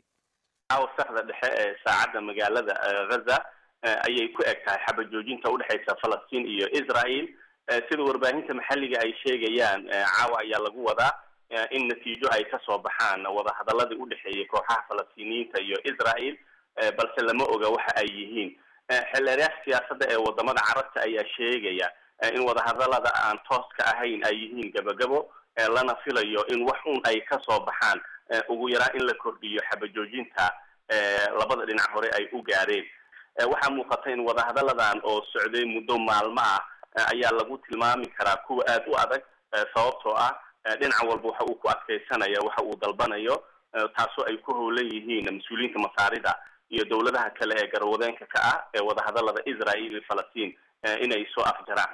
saxda dhexe ee saacadda magaalada ghaza ayay ku eg tahay xabad joojinta udhexaysa falastiin iyo israel sida warbaahinta maxalliga ay sheegayaan caawa ayaa lagu wadaa in natiijo ay kasoo baxaan wadahadaladii udhexeeyay kooxaha falastiiniyiinta iyo israel balse lama oga waxa ay yihiin xildheeryaasha siyaasadda ee wadamada carabta ayaa sheegaya in wadahadalada aan tooska ahayn ay yihiin gabagabo lana filayo in wax un ay kasoo baxaan ugu yaraan in la kordhiyo xabajoojinta labada dhinac hore ay u gaadheen waxaa muuqata in wadahadaladan oo socday muddo maalmo ah ayaa lagu tilmaami karaa kuwa aada u adag sababtoo ah dhinac walba waxa uu ku adkaysanaya waxa uu dalbanayo taasoo ay ku howlan yihiin mas-uuliyiinta masaarida iyo dowladaha kale ee garwadeenka ka ah ee wadahadalada israel iyo falastiin inay soo afjaraan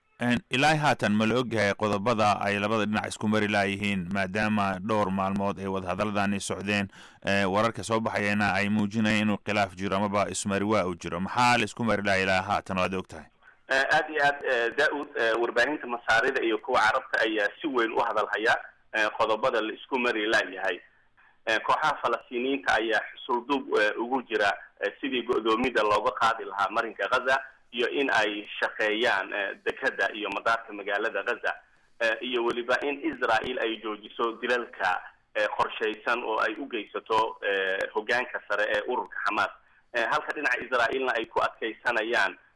ilaa haatan ma la ogyahay qodobada ay labada dhinac isku mari laayihiin maadaama dhowr maalmood ay wadahadaladani socdeen wararka soo baxayana ay muujinayaan inuu khilaaf jiro amaba ismari waa uu jiro maxaa la isku mari laha ilaa haatan oo aad og tahay aad iyo aad da-ud warbaahinta masaarida iyo kuwa carabta ayaa si weyn u hadalhaya qodobada la isku mari laayahay kooxaha falastiiniyiinta ayaa xusulduub ugu jira sidii go-doomida looga qaadi lahaa marinka ghaza iyo in ay shaqeeyaan dekeda iyo madaarka magaalada ghaza iyo weliba in israel ay joojiso dilalka qorshaysan oo ay u geysato hogaanka sare ee ururka xamaas halka dhinaca israaelna ay ku adkaysanayaan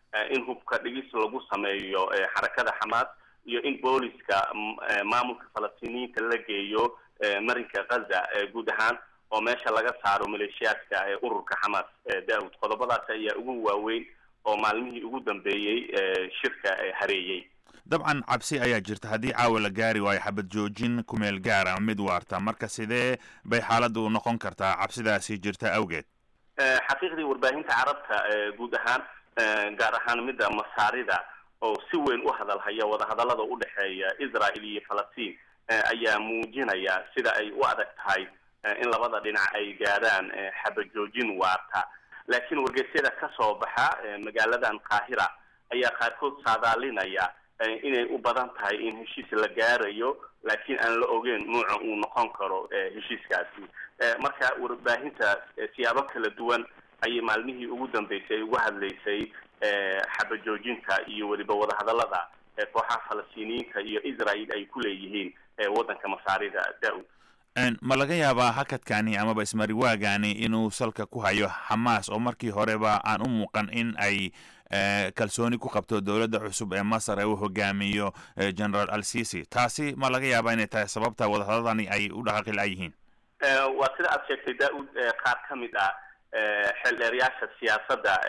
in hubka dhigis lagu sameeyo xarakada xamaas iyo in booliska maamulka falastiiniyiinta la geeyo marinka ghaza guud ahaan oo meesha laga saaro maleeshiyaadka ururka xamaas daawud qodobadaas ayaa ugu waaweyn oo maalmihii ugu dambeeyey shirka hareeyey dabcan cabsi ayaa jirta haddii caawa la gaari waayo xabad joojin kumeel gaar ama mid waarta marka sidee bay xaaladdu noqon kartaa cabsidaasi jirta awgeed xaqiiqdii warbaahinta carabta guud ahaan gaar ahaan midda masaarida oo si weyn u hadalhaya wadahadallada u dhexeeya israel iyo falastiin ayaa muujinaya sida ay u adag tahay in labada dhinac ay gaadhaan xabajoojin waarta laakiin wargeysyada ka soo baxa magaaladan qaahira ayaa qaarkood saadaalinaya inay u badan tahay in heshiis la gaarayo laakiin aan la ogeyn nuuca uu noqon karo heshiiskaasi marka warbaahinta siyaabo kala duwan ayay maalmihii ugu dambeysay uga hadlaysay xabajoojinta iyo weliba wadahadallada kooxaha falastiiniyiinta iyo israel ay ku leeyihiin waddanka masaarida daawud ma laga yaabaa hakadkani amaba ismariwaagani inuu salka ku hayo xamaas oo markii horeba aan u muuqan in ay kalsooni ku qabto dowladda cusub ee masar ee uu hogaamiyo generaal al sisi taasi ma laga yaabaa inay tahay sababta wadahadladani ay u dhaqaaqi la-yihiin waa sida aad sheegtay daawud qaar ka mid ah xeeldheeryaasha siyaasadda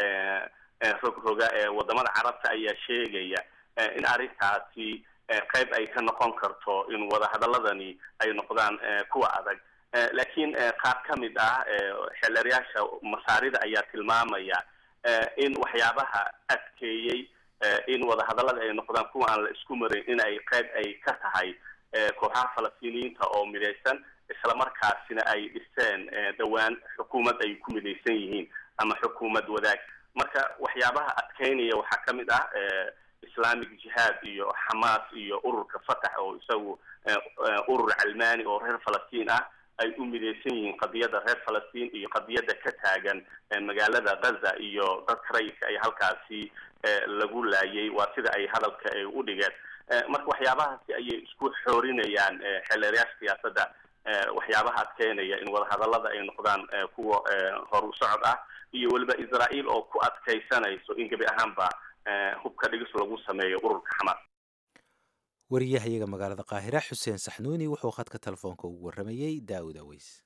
rogroga ee wadamada carabta ayaa sheegaya in arrintaasi qayb ay ka noqon karto in wadahadaladani ay noqdaan kuwa adag laakiin qaar ka mid ah xeeldheeryaasha masaarida ayaa tilmaamaya in waxyaabaha adkeeyey in wadahadallada ay noqdaan kuwa aan la isku marin in ay qayb ay ka tahay kooxaha falastiiniyiinta oo midaysan islamarkaasina ay dhiseen dhowaan xukuumad ay ku midaysan yihiin ama xukuumad wadaag marka waxyaabaha adkeynaya waxaa ka mid ah islamic jihaad iyo xamaas iyo ururka fatax oo isagu urur calmaani oo reer falastiin ah ay u midaysan yihiin qadiyadda reer falastiin iyo qadiyadda ka taagan magaalada gaza iyo dadka rayidka ay halkaasi lagu laayay waa sida ay hadalka ay u dhigeen marka waxyaabahaasi ayay isku xoorinayaan xeeleerayaasha siyaasadda waxyaabaha adkeynaya in wadahadallada ay noqdaan kuwa horu socod ah iyo weliba israel oo ku adkaysanayso in gebi ahaanba hubka dhigis lagu sameeyo ururka xamaas wariyahayaga magaalada qaahira xuseen saxnuuni wuxuu khadka telefoonka ugu warramayey daawud aweys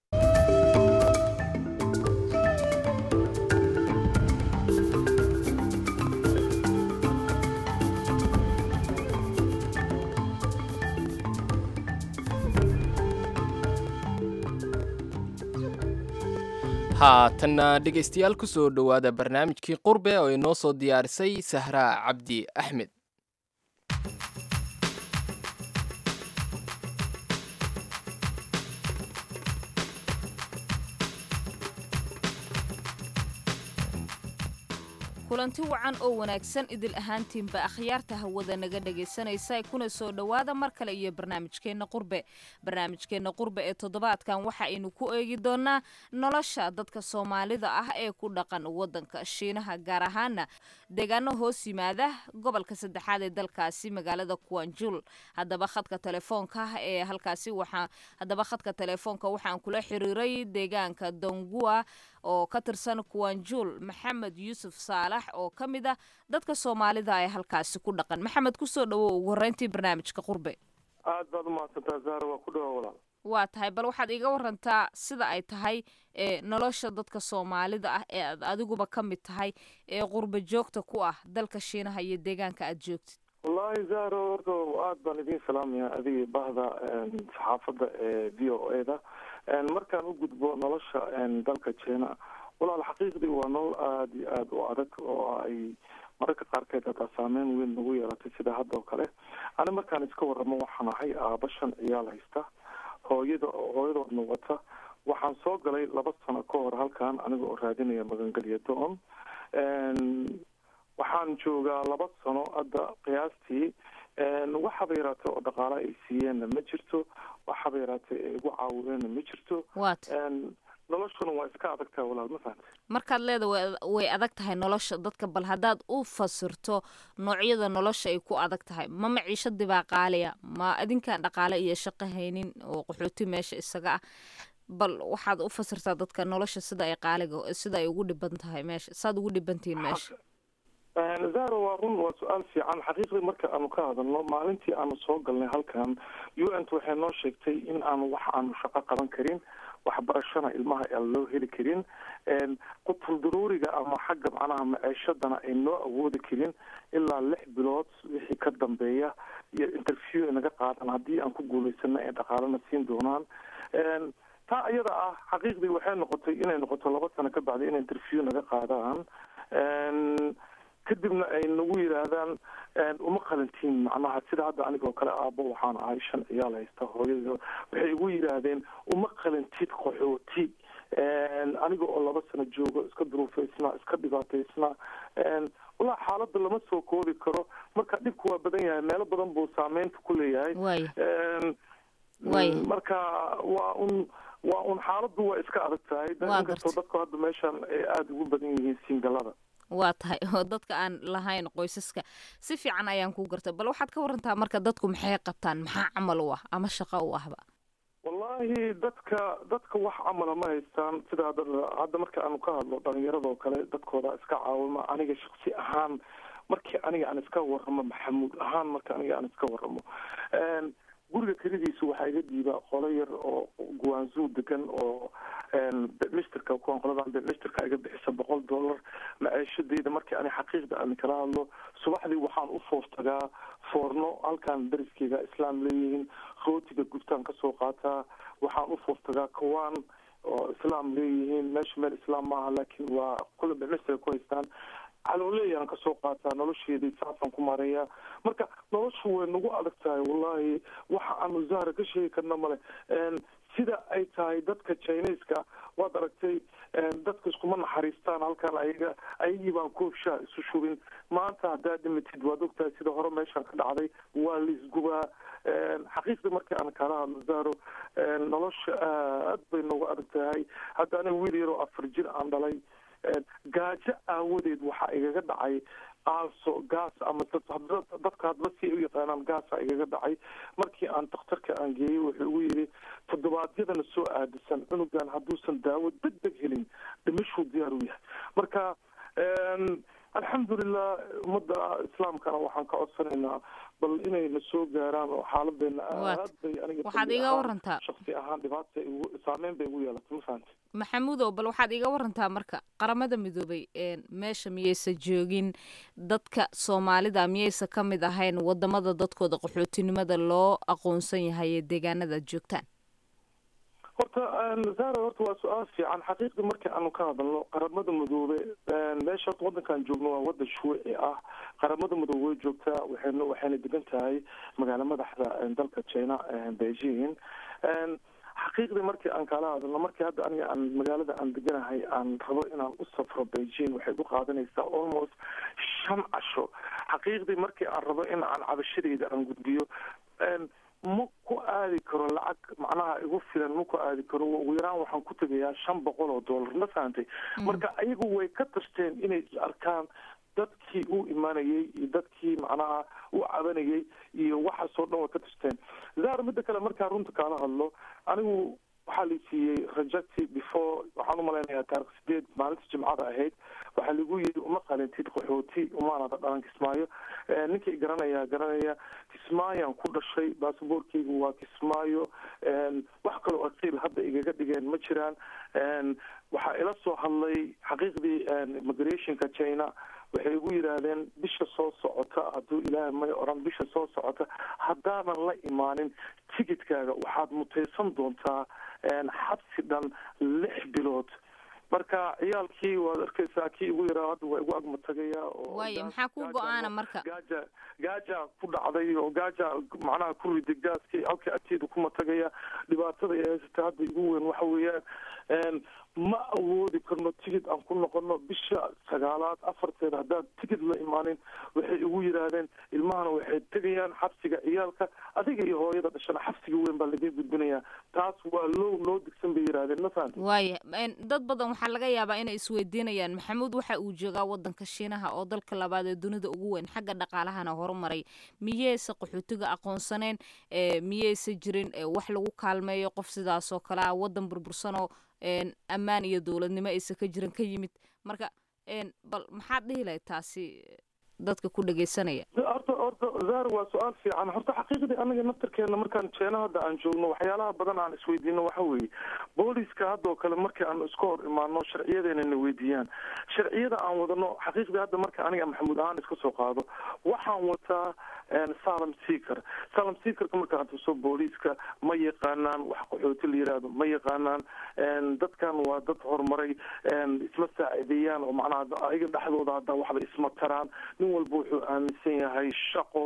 haatanna dhegaystayaal ku soo dhowaada barnaamijkii qurbe oo inoo soo diyaarisay sahraa cabdi axmed kulanti wacan oo wanaagsan idil ahaantiinba akhyaarta hawada naga dhagaysanaysa kuna soo dhowaada mar kale iyo barnaamijkeenna qurbe barnaamijkeenna qurbe ee toddobaadkan waxa aynu ku eegi doonaa nolosha dadka soomaalida ah ee ku dhaqan wadanka shiinaha gaar ahaana deegaano hoos yimaada gobolka saddexaad ee dalkaasi magaalada kuwanjul haddaba khadka telefoonka ee halkaasi waxaa haddaba khadka telefoonka waxaan kula xiriiray deegaanka dongua oo ka tirsan kuwanjul maxamed yuusuf saalax oo ka mid ah dadka soomaalida ee halkaasi ku dhaqan maxamed kusoo dhawow ugu horreyntii barnaamijka qurbe aad baad umahadsantaa zahra waa ku dhawa walaal waa tahay bal waxaad iga warantaa sida ay tahay ee nolosha dadka soomaalida ah ee aad adiguba ka mid tahay ee qurbe joogta ku ah dalka shiinaha iyo deegaanka aad joogtid wallaahi zahra horta aad baan idiin salaamaya adigii bahda saxaafadda ee v o e da markaan u gudbo nolosha dalka jina walaal xaqiiqdii waa nolol aada iyo aada u adag oo ay mararka qaarkeed hataa saameyn weyn nagu yeelatay sida hadda oo kale ani markaan iska waramo waxaan ahay aaba shan ciyaal haysta hooyada hooyadoodna wata waxaan soo galay laba sano ka hor halkan aniga oo raadinaya magangelya do-on waxaan joogaa laba sano hadda qiyaastii waxaba yaraatay oo dhaqaale ay siiyeenna ma jirto waxaba yaraatay ay igu caawiyeenna ma jirto noloshuna waa iska adagtaha walaal ma fahamte markaad leeda way adag tahay nolosha dadka bal haddaad u fasirto noocyada nolosha ay ku adag tahay ma maciishadii baa qaaliya ma adinkaan dhaqaale iyo shaqo haynin oo qaxooti meesha isaga ah bal waxaad u fasirtaa dadka nolosha sida ay qaaliga sida ay ugu dhiban tahay meesha saad ugu dhibantihiin meesha zaro waa run waa su-aal fiican xaqiiqdii marka aanu ka hadalno maalintii aanu soo galnay halkan u n t waxay noo sheegtay in aanu wax aanu shaqo qaban karin waxbarashana ilmaha aan loo heli karin qutul daruuriga ama xagga macnaha maciishadana ay noo awoodi karin ilaa lix bilood wixii ka dambeeya iyo interview naga qaadan haddii aan ku guulaysana ay dhaqaalana siin doonaan taa iyada ah xaqiiqdii waxay noqotay inay noqoto laba sano ka bacdi inay interview naga qaadaan kadibna ay nagu yidhaahdaan uma qalantiin macnaha sida hadda anigoo kale aabo waxaan ahay shan ciyaal haysta hooyada waxay igu yidhaahdeen uma qalantid qaxooti aniga oo laba sano joogo iska duruufaysnaa iska dhibaataysnaa walaa xaaladda lama soo koobi karo marka dhibku waa badan yahay meelo badan buu saameynta ku leeyahay marka waa un waa un xaaladdu waa iska adag tahay inkastoo dadku hadda meeshan ay aada ugu badan yihiin singalada waa tahay oo dadka aan lahayn qoysaska si fiican ayaan ku gartay bal waxaad ka warantaa marka dadku maxay qabtaan maxaa camal u ah ama shaqo u ahba wallahi dadka dadka wax camala ma haystaan sida hadda marka aanu ka hadlo dhalinyarada oo kale dadkooda iska caawima aniga shaksi ahaan markii aniga aan iska waramo maxamuud ahaan marka aniga aan iska waramo guriga kelidiisu waxaa iga dhiibaa qolo yar oo guwaanzuu degan oo bemisterka kuwan qoladan bemisterka iga bixisa boqol dollar maciishadeyda markii ani xaqiiqda aan kala hadlo subaxdii waxaan u foostagaa foorno halkaan dariskeyga islaam leeyihiin rootiga gubtaan kasoo qaataa waxaan u foostagaa kawaan oo islaam leeyihiin meesha meel islaam maaha laakiin waa kula bemisterka ku haystaan calooleeyaan kasoo qaataa nolosheedii saasaan ku maareeyaa marka noloshu way nagu adag tahay wallahi waxa aanu zahra ka sheegi karna male sida ay tahay dadka chineska waad aragtay dadka iskuma naxariistaan halkan ayaga ayagii baan koobshaa isu shubin maanta haddaad dhimatid waad ogtahay sida hore meeshaan ka dhacday waa laisgubaa xaqiiqdii markii aan kala hadlo zahro nolosha aad bay nagu adag tahay hadda aniga wiil yaroo afar jir aan dhalay gaajo aawadeed waxaa igaga dhacay aalso gaas ama dadka hadba si ay u yaqaanaan gaasa igaga dhacay markii aan dakhtarka aan geeyey wuxuu igu yidhi toddobaadyadana soo aadisan cunugan hadduusan daawo deg deg helin dhimashuu diyaar u yahay marka alxamdulilah ummadda islaamkana waxaan ka codsanaynaa bal inayna soo gaaraan oo xaaladeena aad bay waxaad iga warantaa shaksi ahaan dhibaata saameyn bay igu yeelatay ma fahanti maxamuudow bal waxaad iga warantaa marka qaramada midoobay meesha miyaysa joogin dadka soomaalida miyaysa ka mid ahayn wadamada dadkooda qaxootinimada loo aqoonsan yahay ee deegaanada aad joogtaan horta zara horta waa su-aal fiican xaqiiqdii markii aanu ka hadalno qaramada midoobe meesha horta wadankaan joogno waa wadan shuuci ah qaramada midoobe way joogtaa waxayna waxayna degan tahay magaalo madaxda dalka china beijing xaqiiqdii markii aan kala hadalno markii hadda aniga aan magaalada aan deganahay aan rabo inaan u safro beijing waxay u qaadanaysaa almost shan casho xaqiiqdii markii aan rabo in aan cabashadeyda aan gudbiyo ma ku aadi karo lacag macnaha igu filan ma ku aadi karo ugu yaraan waxaan ku tegayaa shan boqol oo dollar ma fahantay marka ayagu way ka tashteen inay is arkaan dadkii u imanayay iyo dadkii macnaha u cabanayay iyo waxaasoo dhan way ka tashteen zar midda kale markaan runta kaala hadlo anigu waxaa la siiyey rejecti before waxaan umalaynayaa taarikh sideed maalinta jimcada ahayd waxaa lagu yiri uma qalintid qaxooti umaanada dhalan kismaayo ninkii garanaya garanaya kismaayaan ku dhashay basaboorkeygu waa kismaayo wax kaloo aqiil hadda igaga dhigeen ma jiraan waxaa ila soo hadlay xaqiiqdii immigrationka china waxay igu yidhaahdeen bisha soo socota hadduu ilaahay may oran bisha soo socota haddaanan la imaanin tigidkaaga waxaad mutaysan doontaa xabsi dhan lix bilood marka ciyaalkii waad arkaysaa kii igu yaraa hadda waa igu agmatagaya waayo maxaa ku go-aana marka gaaja gaaja ku dhacday oo gaaja macnaha ku riday gaaskii halkii agteeda ku matagaya dhibaatada ay haysata hadda igu weyn waxa weeyaan ma awoodi karno tigid aan ku noqono bisha sagaalaad afarteeda haddaan tigid la imaanin waxay igu yidhaahdeen ilmahana waxay tegayaan xabsiga ciyaalka adiga iyo hooyada dhashana xabsiga weyn baa laga gudbinayaa taas waa loo loo digsan bay yidhaahdeen ma fahamti waaya dad badan waxaa laga yaabaa inay isweydiinayaan maxamuud waxa uu joogaa wadanka shiinaha oo dalka labaad ee dunida ugu weyn xagga dhaqaalahana horumaray miyeyse qaxootiga aqoonsaneen miyeyse jirin wax lagu kaalmeeyo qof sidaasoo kale ah wadan burbursanoo ammaan iyo dowladnimo aysa ka jiran ka yimid marka bal maxaad dhihi lahayd taasi dadka ku dhegaysanaya horta horta zar waa su-aal fiican horta xaqiiqdii anaga naftarkeena markaan jeena hadda aan joogno waxyaalaha badan aan isweydiino waxa weeye booliska haddoo kale markii aan iska hor imaano sharciyadeena na weydiiyaan sharciyada aan wadano xaqiiqdii hadda marka aniga maxamuud ahaan iska soo qaado waxaan wataa salam seaker salam seakerka markaan tuso booliiska ma yaqaanaan wax qaxooti la yiraahdo ma yaqaanaan dadkan waa dad horumaray isma saacideeyaan oo macnaha ayaga dhexdooda hadda waxba isma taraan nin walba wuxuu aaminsan yahay shaqo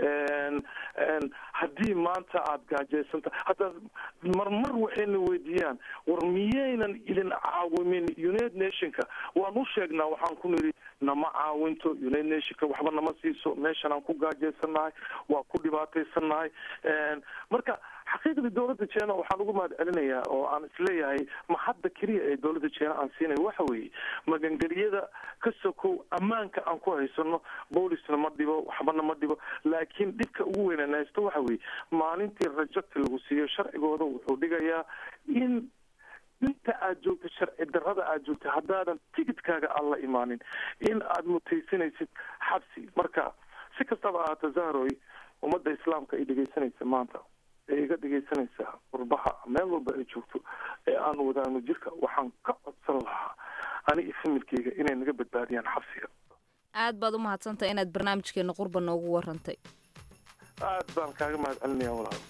haddii maanta aada gaajaysanta hataa marmar waxayna weydiiyaan war miyaynan idin caawimin united nationka waan u sheegnaa waxaan ku nidhi nama caawinto united nationka waxba nama siiso meeshan aan ku gaajaysanahay waa ku dhibaataysannahay marka xaqiiqdii dowladda jena waxaan ugu mahad celinayaa oo aan isleeyahay ma hadda keliya ee dowladda jena aan siinayo waxa weeye magangeliyada ka sokow ammaanka aan ku haysano boolisna ma dhibo waxbana ma dhibo laakiin dhibka ugu weynaan haysto waxa weeye maalintii rajabta lagu siiyo sharcigooda wuxuu dhigayaa in inta aad joogto sharci darrada aad joogto haddaadan ticketkaaga aan la imaanin in aad mutaysanaysid xabsi marka si kastaba ahaata zahroy ummadda islaamka ay dhegaysanaysa maanta ee iga dhegaysanaysaa qurbaha meel walba ay joogto ee aan wadaano jirka waxaan ka codsan lahaa aniga familkeyga inay naga badbaadiyaan xabsiga aad baad u mahadsantahay inaad barnaamijkeena qurba noogu warantay aad baan kaaga mahad celinaya walaal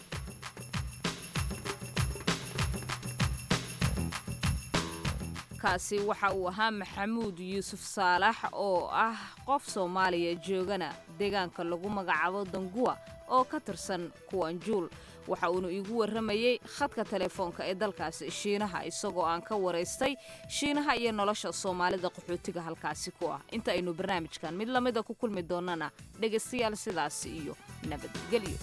kaasi waxa uu ahaa maxamuud yuusuf saalax oo ah qof soomaaliya joogana deegaanka lagu magacaabo danguwa oo ka tirsan kuwanjuul waxa uuna iigu warramayey khadka telefoonka ee dalkaasi shiinaha isagoo aan ka waraystay shiinaha iyo nolosha soomaalida qaxootiga halkaasi ku ah inta aynu barnaamijkan mid lamida ku kulmi doonnana dhegaystayaal sidaasi iyo nabadgelyo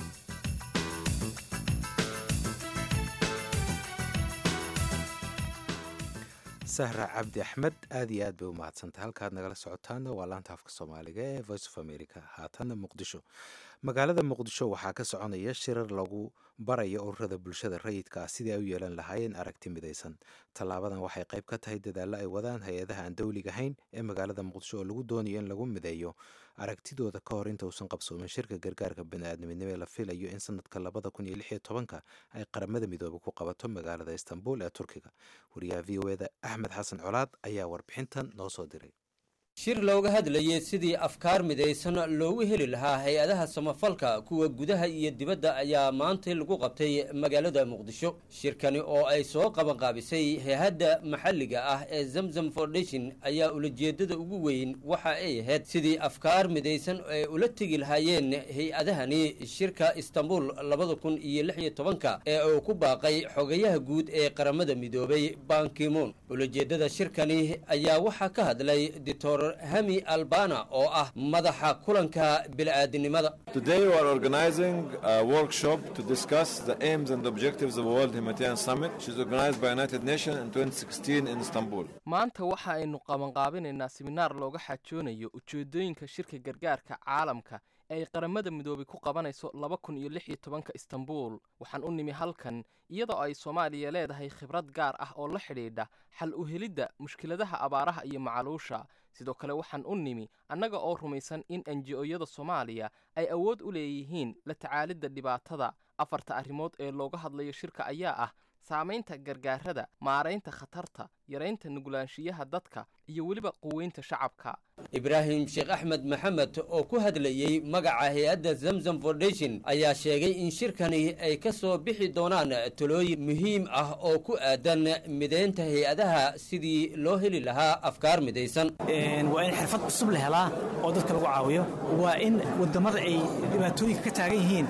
sahra cabdi axmed aad iyo aad bay u mahadsantay halkaad nagala socotaana waa laanta afka soomaaliga ee voice of america haatanna muqdisho magaalada muqdisho waxaa ka soconaya shirar lagu barayo ururada bulshada rayidka ah sidii ay u yeelan lahaayeen aragti midaysan tallaabadan waxay qayb ka tahay dadaallo ay wadaan hay-adaha aan dowliga ahayn ee magaalada muqdisho oo lagu doonayo in lagu mideeyo aragtidooda ka hor inta uusan qabsoomin shirka gargaarka baniaadamidnimo ee la filayo in sanadka labada kun iyo lix iyo tobanka ay qaramada midoobe ku qabato magaalada istanbul ee turkiga wariyaha v o eda axmed xasan colaad ayaa warbixintan noo soo diray shir looga hadlayay sidii afkaar midaysan loogu heli lahaa hay-adaha samafalka kuwa gudaha iyo dibadda ayaa maantay lagu qabtay magaalada muqdisho shirkani oo ay soo qabanqaabisay hay-adda maxalliga ah ee zamzam foundation ayaa ulajeedada ugu weyn waxa ay ahayd sidii afkaar midaysan ay ula tegi lahaayeen hay-adahani shirka istanbul labada kun iyo lix iyo tobanka ee uu ku baaqay xogayaha guud ee qaramada midoobay bankimoon ulajeedada shirkani ayaa waxaa ka hadlay dictor hami albana oo ah madaxa kulanka bili-aadinimada Today we are organizing a workshop to discuss the aims and objectives of the World Humanitarian Summit, which is organized by United Nations in 2016 in Istanbul. maanta waxa aynu qabanqaabinaynaa siminaar looga xajoonayo ujeedooyinka shirka gargaarka caalamka ee ay qaramada midoobay ku qabanayso laba kun iyo lix iyo tobanka istanbul waxaan u nimi halkan iyadoo ay soomaaliya leedahay khibrad gaar ah oo la xidhiidha xal u helidda mushkiladaha abaaraha iyo macaluusha sidoo kale waxaan u nimi annaga oo rumaysan in enji-oyada soomaaliya ay awood u leeyihiin la tacaalidda dhibaatada afarta arrimood ee looga hadlayo shirka ayaa ah saamaynta gargaarada maaraynta khatarta yaraynta nugulaanshiyaha dadka iyo weliba quweynta shacabka ibraahim sheekh axmed maxamed oo ku hadlayey magaca hay-adda zamzam foundation ayaa sheegay in shirkani ay ka soo bixi doonaan talooyin muhiim ah oo ku aadan mideynta hay-adaha sidii loo heli lahaa afkaar midaysan waa in xirfad cusub la helaa oo dadka lagu caawiyo waa in wadamada ay dhibaatooyinka ka taagan yihiin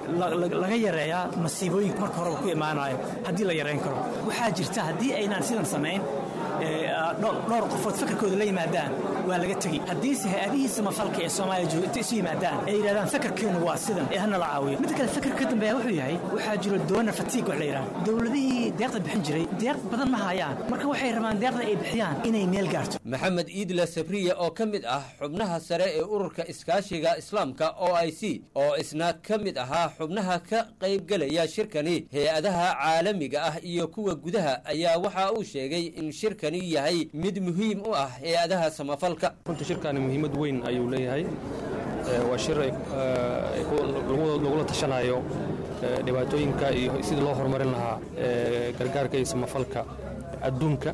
laga yareeyaa masiibooyinka marka horeba ku imaanayo haddii la yareyn karo waxaa jirta haddii aynaan sidan samayn dhowr qofood fakarkooda la yimaadaan waa laga tegi haddiise hay-adihii samafalka ee soomaaliya jooga intay isu yimaadaan ay yidhahdaan fakarkeenu waa sidan ee hana la caawiyo midda kale fakar ka dambeeya wuxuu yahay waxaa jiro doona fatiig wax la yidhaha dowladihii deeqda bixin jiray deeq badan ma hayaan marka waxay rabaan deeqda ay bixiyaan inay meel gaarto maxamed iidla sabriye oo ka mid ah xubnaha sare ee ururka iskaashiga islaamka o i c oo isna ka mid ahaa xubnaha ka qaybgelaya shirkani hay-adaha caalamiga ah iyo kuwa gudaha ayaa waxa uu sheegay in shirkani yahay mid muhiim u ah hay-adaha samafalka runtii shirkani muhiimad weyn ayuu leeyahay waa shir lagula tashanayo dhibaatooyinka iyo sidii loo horumarin lahaa gargaarka iyo samafalka adduunka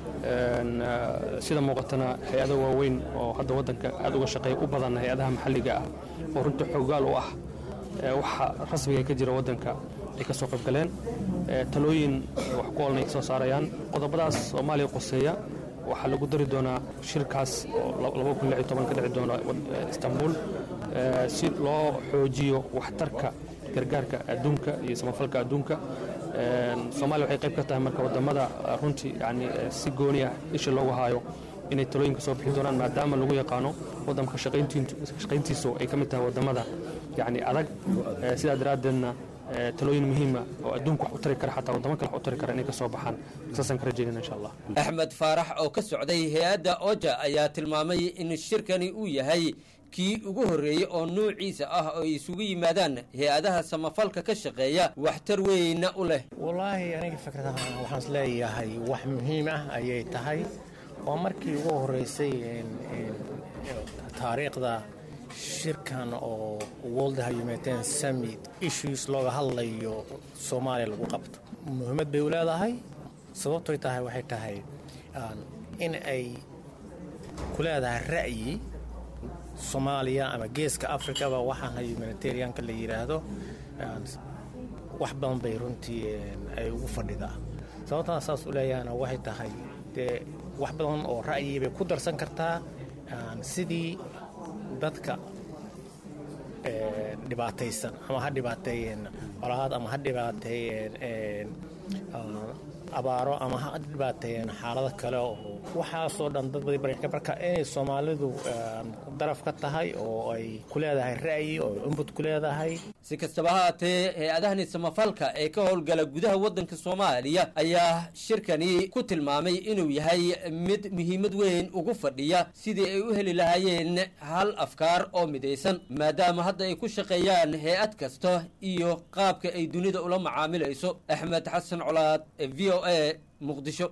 sida muuqatana hay-ada waaweyn oo hadda waddanka aad uga shaqeeya u badan hay-adaha maxalliga ah oo runtii xoogaal u ah waxa rasmiga ka jira waddanka ay ka soo qaybgaleen talooyin wax ku olna ay ka soo saarayaan qodobadaas soomaaliya qoseeya waxaa lagu dari doonaa shirkaas oo ka dhici doona istanbul si loo xoojiyo waxtarka gargaarka adduunka iyo samafalka adduunka soomaaliya waxay qayb ka tahay marka wadamada runtii yani si gooni ah isha loogu haayo inay talooyinka soo bixin doonaan maadaama lagu yaqaano waddanka shaqayntiisu ay ka mid tahay wadamada yani adag sidaa daraaddeedna talooyin muhiima oo adduunka wax u tari kara xataa wadamo kale wax u tari kara inay ka soo baxaan saasaan ka rajaynayna insha allah axmed faarax oo ka socday hay-adda oja ayaa tilmaamay in shirkani uu yahay kii ugu horreeyey oo nuuciisa ah oo ay isugu yimaadaan hay-adaha samafalka ka shaqeeya waxtar weynna u leh wallaahi aniga fikradaha waxaan is leeyahay wax muhiim ah ayay tahay waa markii ugu horreysay taariikhda shirkan oo world humanitarian summit issues looga hadlayo soomaaliya lagu qabto muhiimad bay u leedahay sababtoy tahay waxay tahay in ay ku leedahay ra'yi soomaaliya ama geeska africaba waxaana humanitarianka la yidhaahdo wax badan bay runtii ay ugu fadhidaa sababtaan saas u leeyahana waxay tahay dee wax badan oo ra'yi bay ku darsan kartaa sidii dadka dhibaataysan ama ha dhibaateeyeen colaad ama ha dhibaateeyeen abaaro ama ha dhibaateeyeen xaalado kale oo waxaasoo dhan dad badi barka marka inay soomaalidu daraf ka tahay oo ay ku leedahay ra'yi oo input ku leedahay si kastaba haatee hay-adahani samafalka ee ka howlgala gudaha waddanka soomaaliya ayaa shirkani ku tilmaamay inuu yahay mid muhiimad weyn ugu fadhiya sidii ay u heli lahaayeen hal afkaar oo midaysan maadaama hadda ay ku shaqeeyaan hay-ad kasta iyo qaabka ay dunida ula macaamilayso axmed xasan colaad v o a muqdisho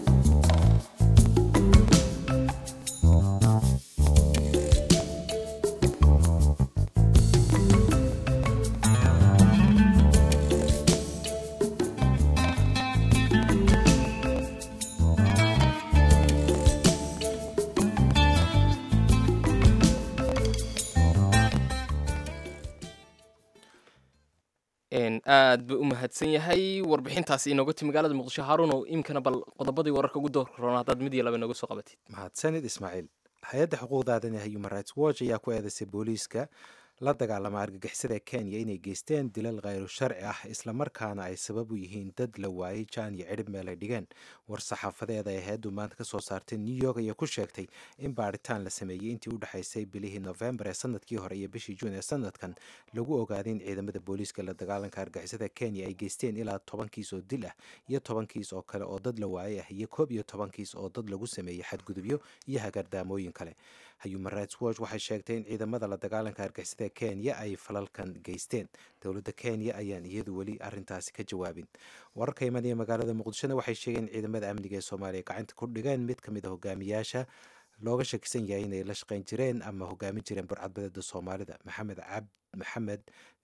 aad buu u mahadsan yahay warbixintaasi inooga ti magaalada muqdisho haaruunow imkana bal qodobadii wararka ugu doorroona haddaad mid iyo laba inooga soo qabatid mahadsanid ismaaciil hay-adda xuquuqda aadanaha human rights watch ayaa ku eedaysay booliiska la dagaalama argagixisada kenya inay geysteen dilal khayru sharci ah islamarkaana ay sabab u yihiin dad la waayey jaan iyo cidhib meel ay dhigeen war saxaafadeed ay hay-addu maanta ka soo saartay new york ayaa ku sheegtay in baadhitaan la sameeyey intii u dhexaysay bilihii novembar ee sanadkii hore iyo bishii juun ee sanadkan lagu ogaaday in ciidamada booliiska la dagaalanka argagixisada kenya ay geysteen ilaa toban kiis oo dil ah iyo toban kiis oo kale oo dad la waayey ah iyo koob iyo toban kiis oo dad lagu sameeyey xadgudubyo iyo hagardaamooyin kale human rights watch waxay sheegtay in ciidamada la dagaalanka argixisada kenya ay falalkan geysteen dowladda kenya ayaan iyadu weli arintaasi ka jawaabin wararka imanaya magaalada muqdishona waxay sheegeen in ciidamada amniga ee soomaaliya gacanta ku dhigeen mid ka mid a hogaamiyaasha looga shakisan yahay inay la shaqayn jireen ama hogaamin jireen burcadbadeeda soomaalida maxamed cabd maxamed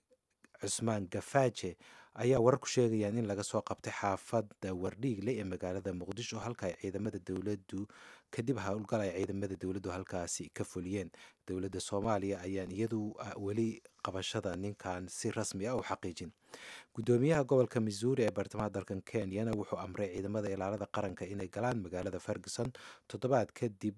cusmaan gafaaje ayaa warar ku sheegayaan in laga soo qabtay xaafadda wardhiigle ee magaalada muqdisho halka ay ciidamada dowladdu kadib howlgal ay ciidamada dowladdu halkaasi ka fuliyeen dowladda soomaaliya ayaan iyadu weli qabashada ninkan si rasmi ah u xaqiijin gudoomiyaha gobolka missouri ee bartamaha dalkan kenyana wuxuu amray ciidamada ilaalada qaranka inay galaan magaalada ferguson toddobaad kadib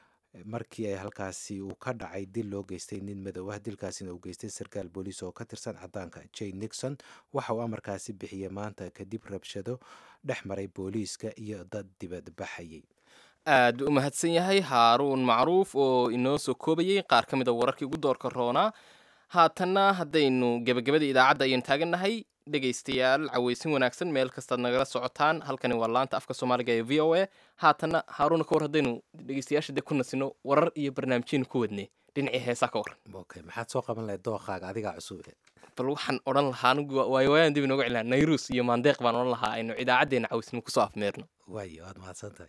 markii ay halkaasi uu ka dhacay dil loo geystay nin madow ah dilkaasina uu geystay sarkaal booliis oo ka tirsan cadaanka jane nixon waxa uu amarkaasi bixiyey maanta kadib rabshado dhex maray booliiska iyo dad dibad baxayay aad u mahadsan yahay haaruun macruuf oo inoo soo koobayey qaar ka mid a wararkii ugu doorka roonaa haatanna haddaynu gebagabadii idaacadda ayaynu taagannahay dhegaystayaal cawaysin wanaagsan meel kastaad nagala socotaan halkani waa laanta afka soomaaliga ee v o a haatanna haaruuna ka war haddaynu dhegaystayaasha dee ku nasino warar iyo barnaamijyaynu ku wadnay dhinacii heesaa ka waran okay maxaad soo qaban lahayd dooqaaga adigaa cusub bal waxaan odhan lahaa anigu waayo waayaan dib inooga celina nayrus iyo maandeeq baan odhan lahaa aynu idaacaddeena cawaysnimo kusoo afmeerno waayo waad mahadsan tahay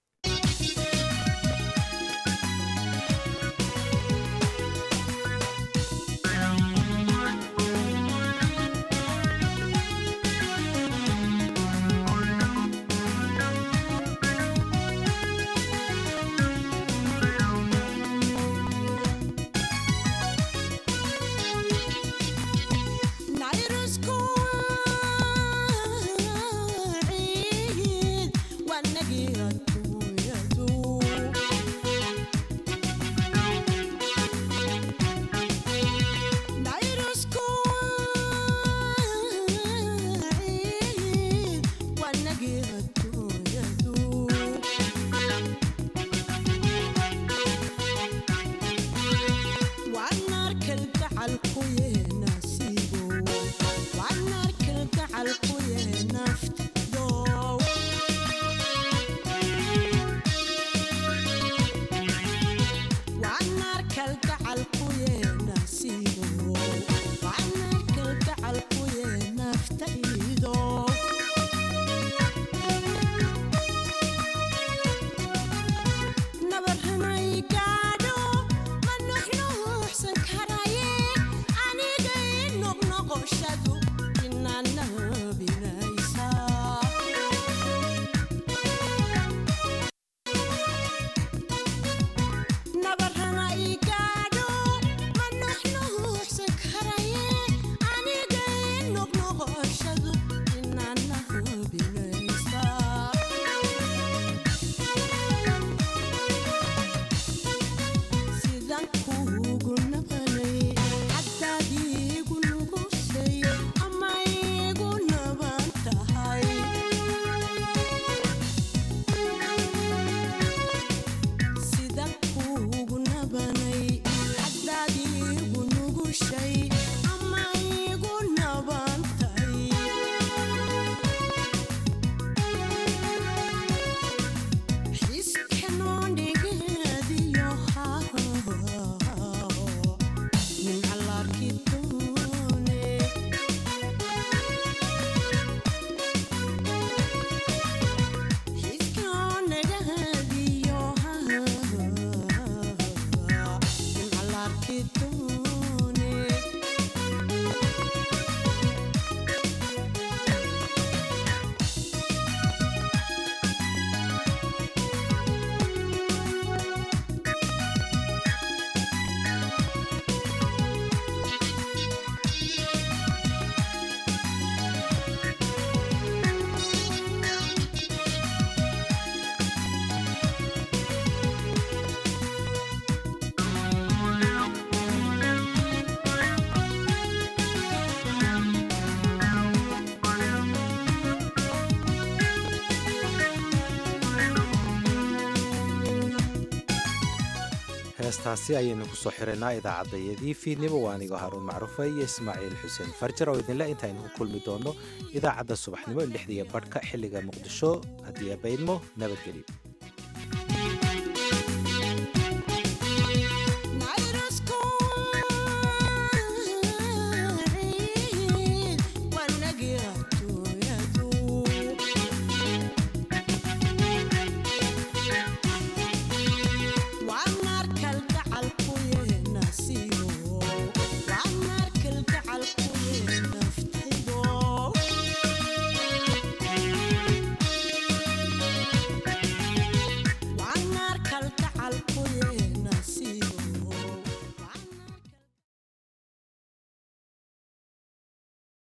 heestaasi ayaynu kusoo xiraynaa idaacadayadii fiidnimo waa anigoo haruun macruufa iyo ismaaciil xuseen farjar oo idinle intaaynu ku kulmi doonno idaacadda subaxnimo lixdiya badhka xilliga muqdisho haddii abaydmo nabadgelyo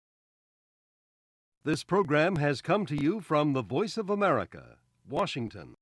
This program has come to you from the Voice of America, Washington.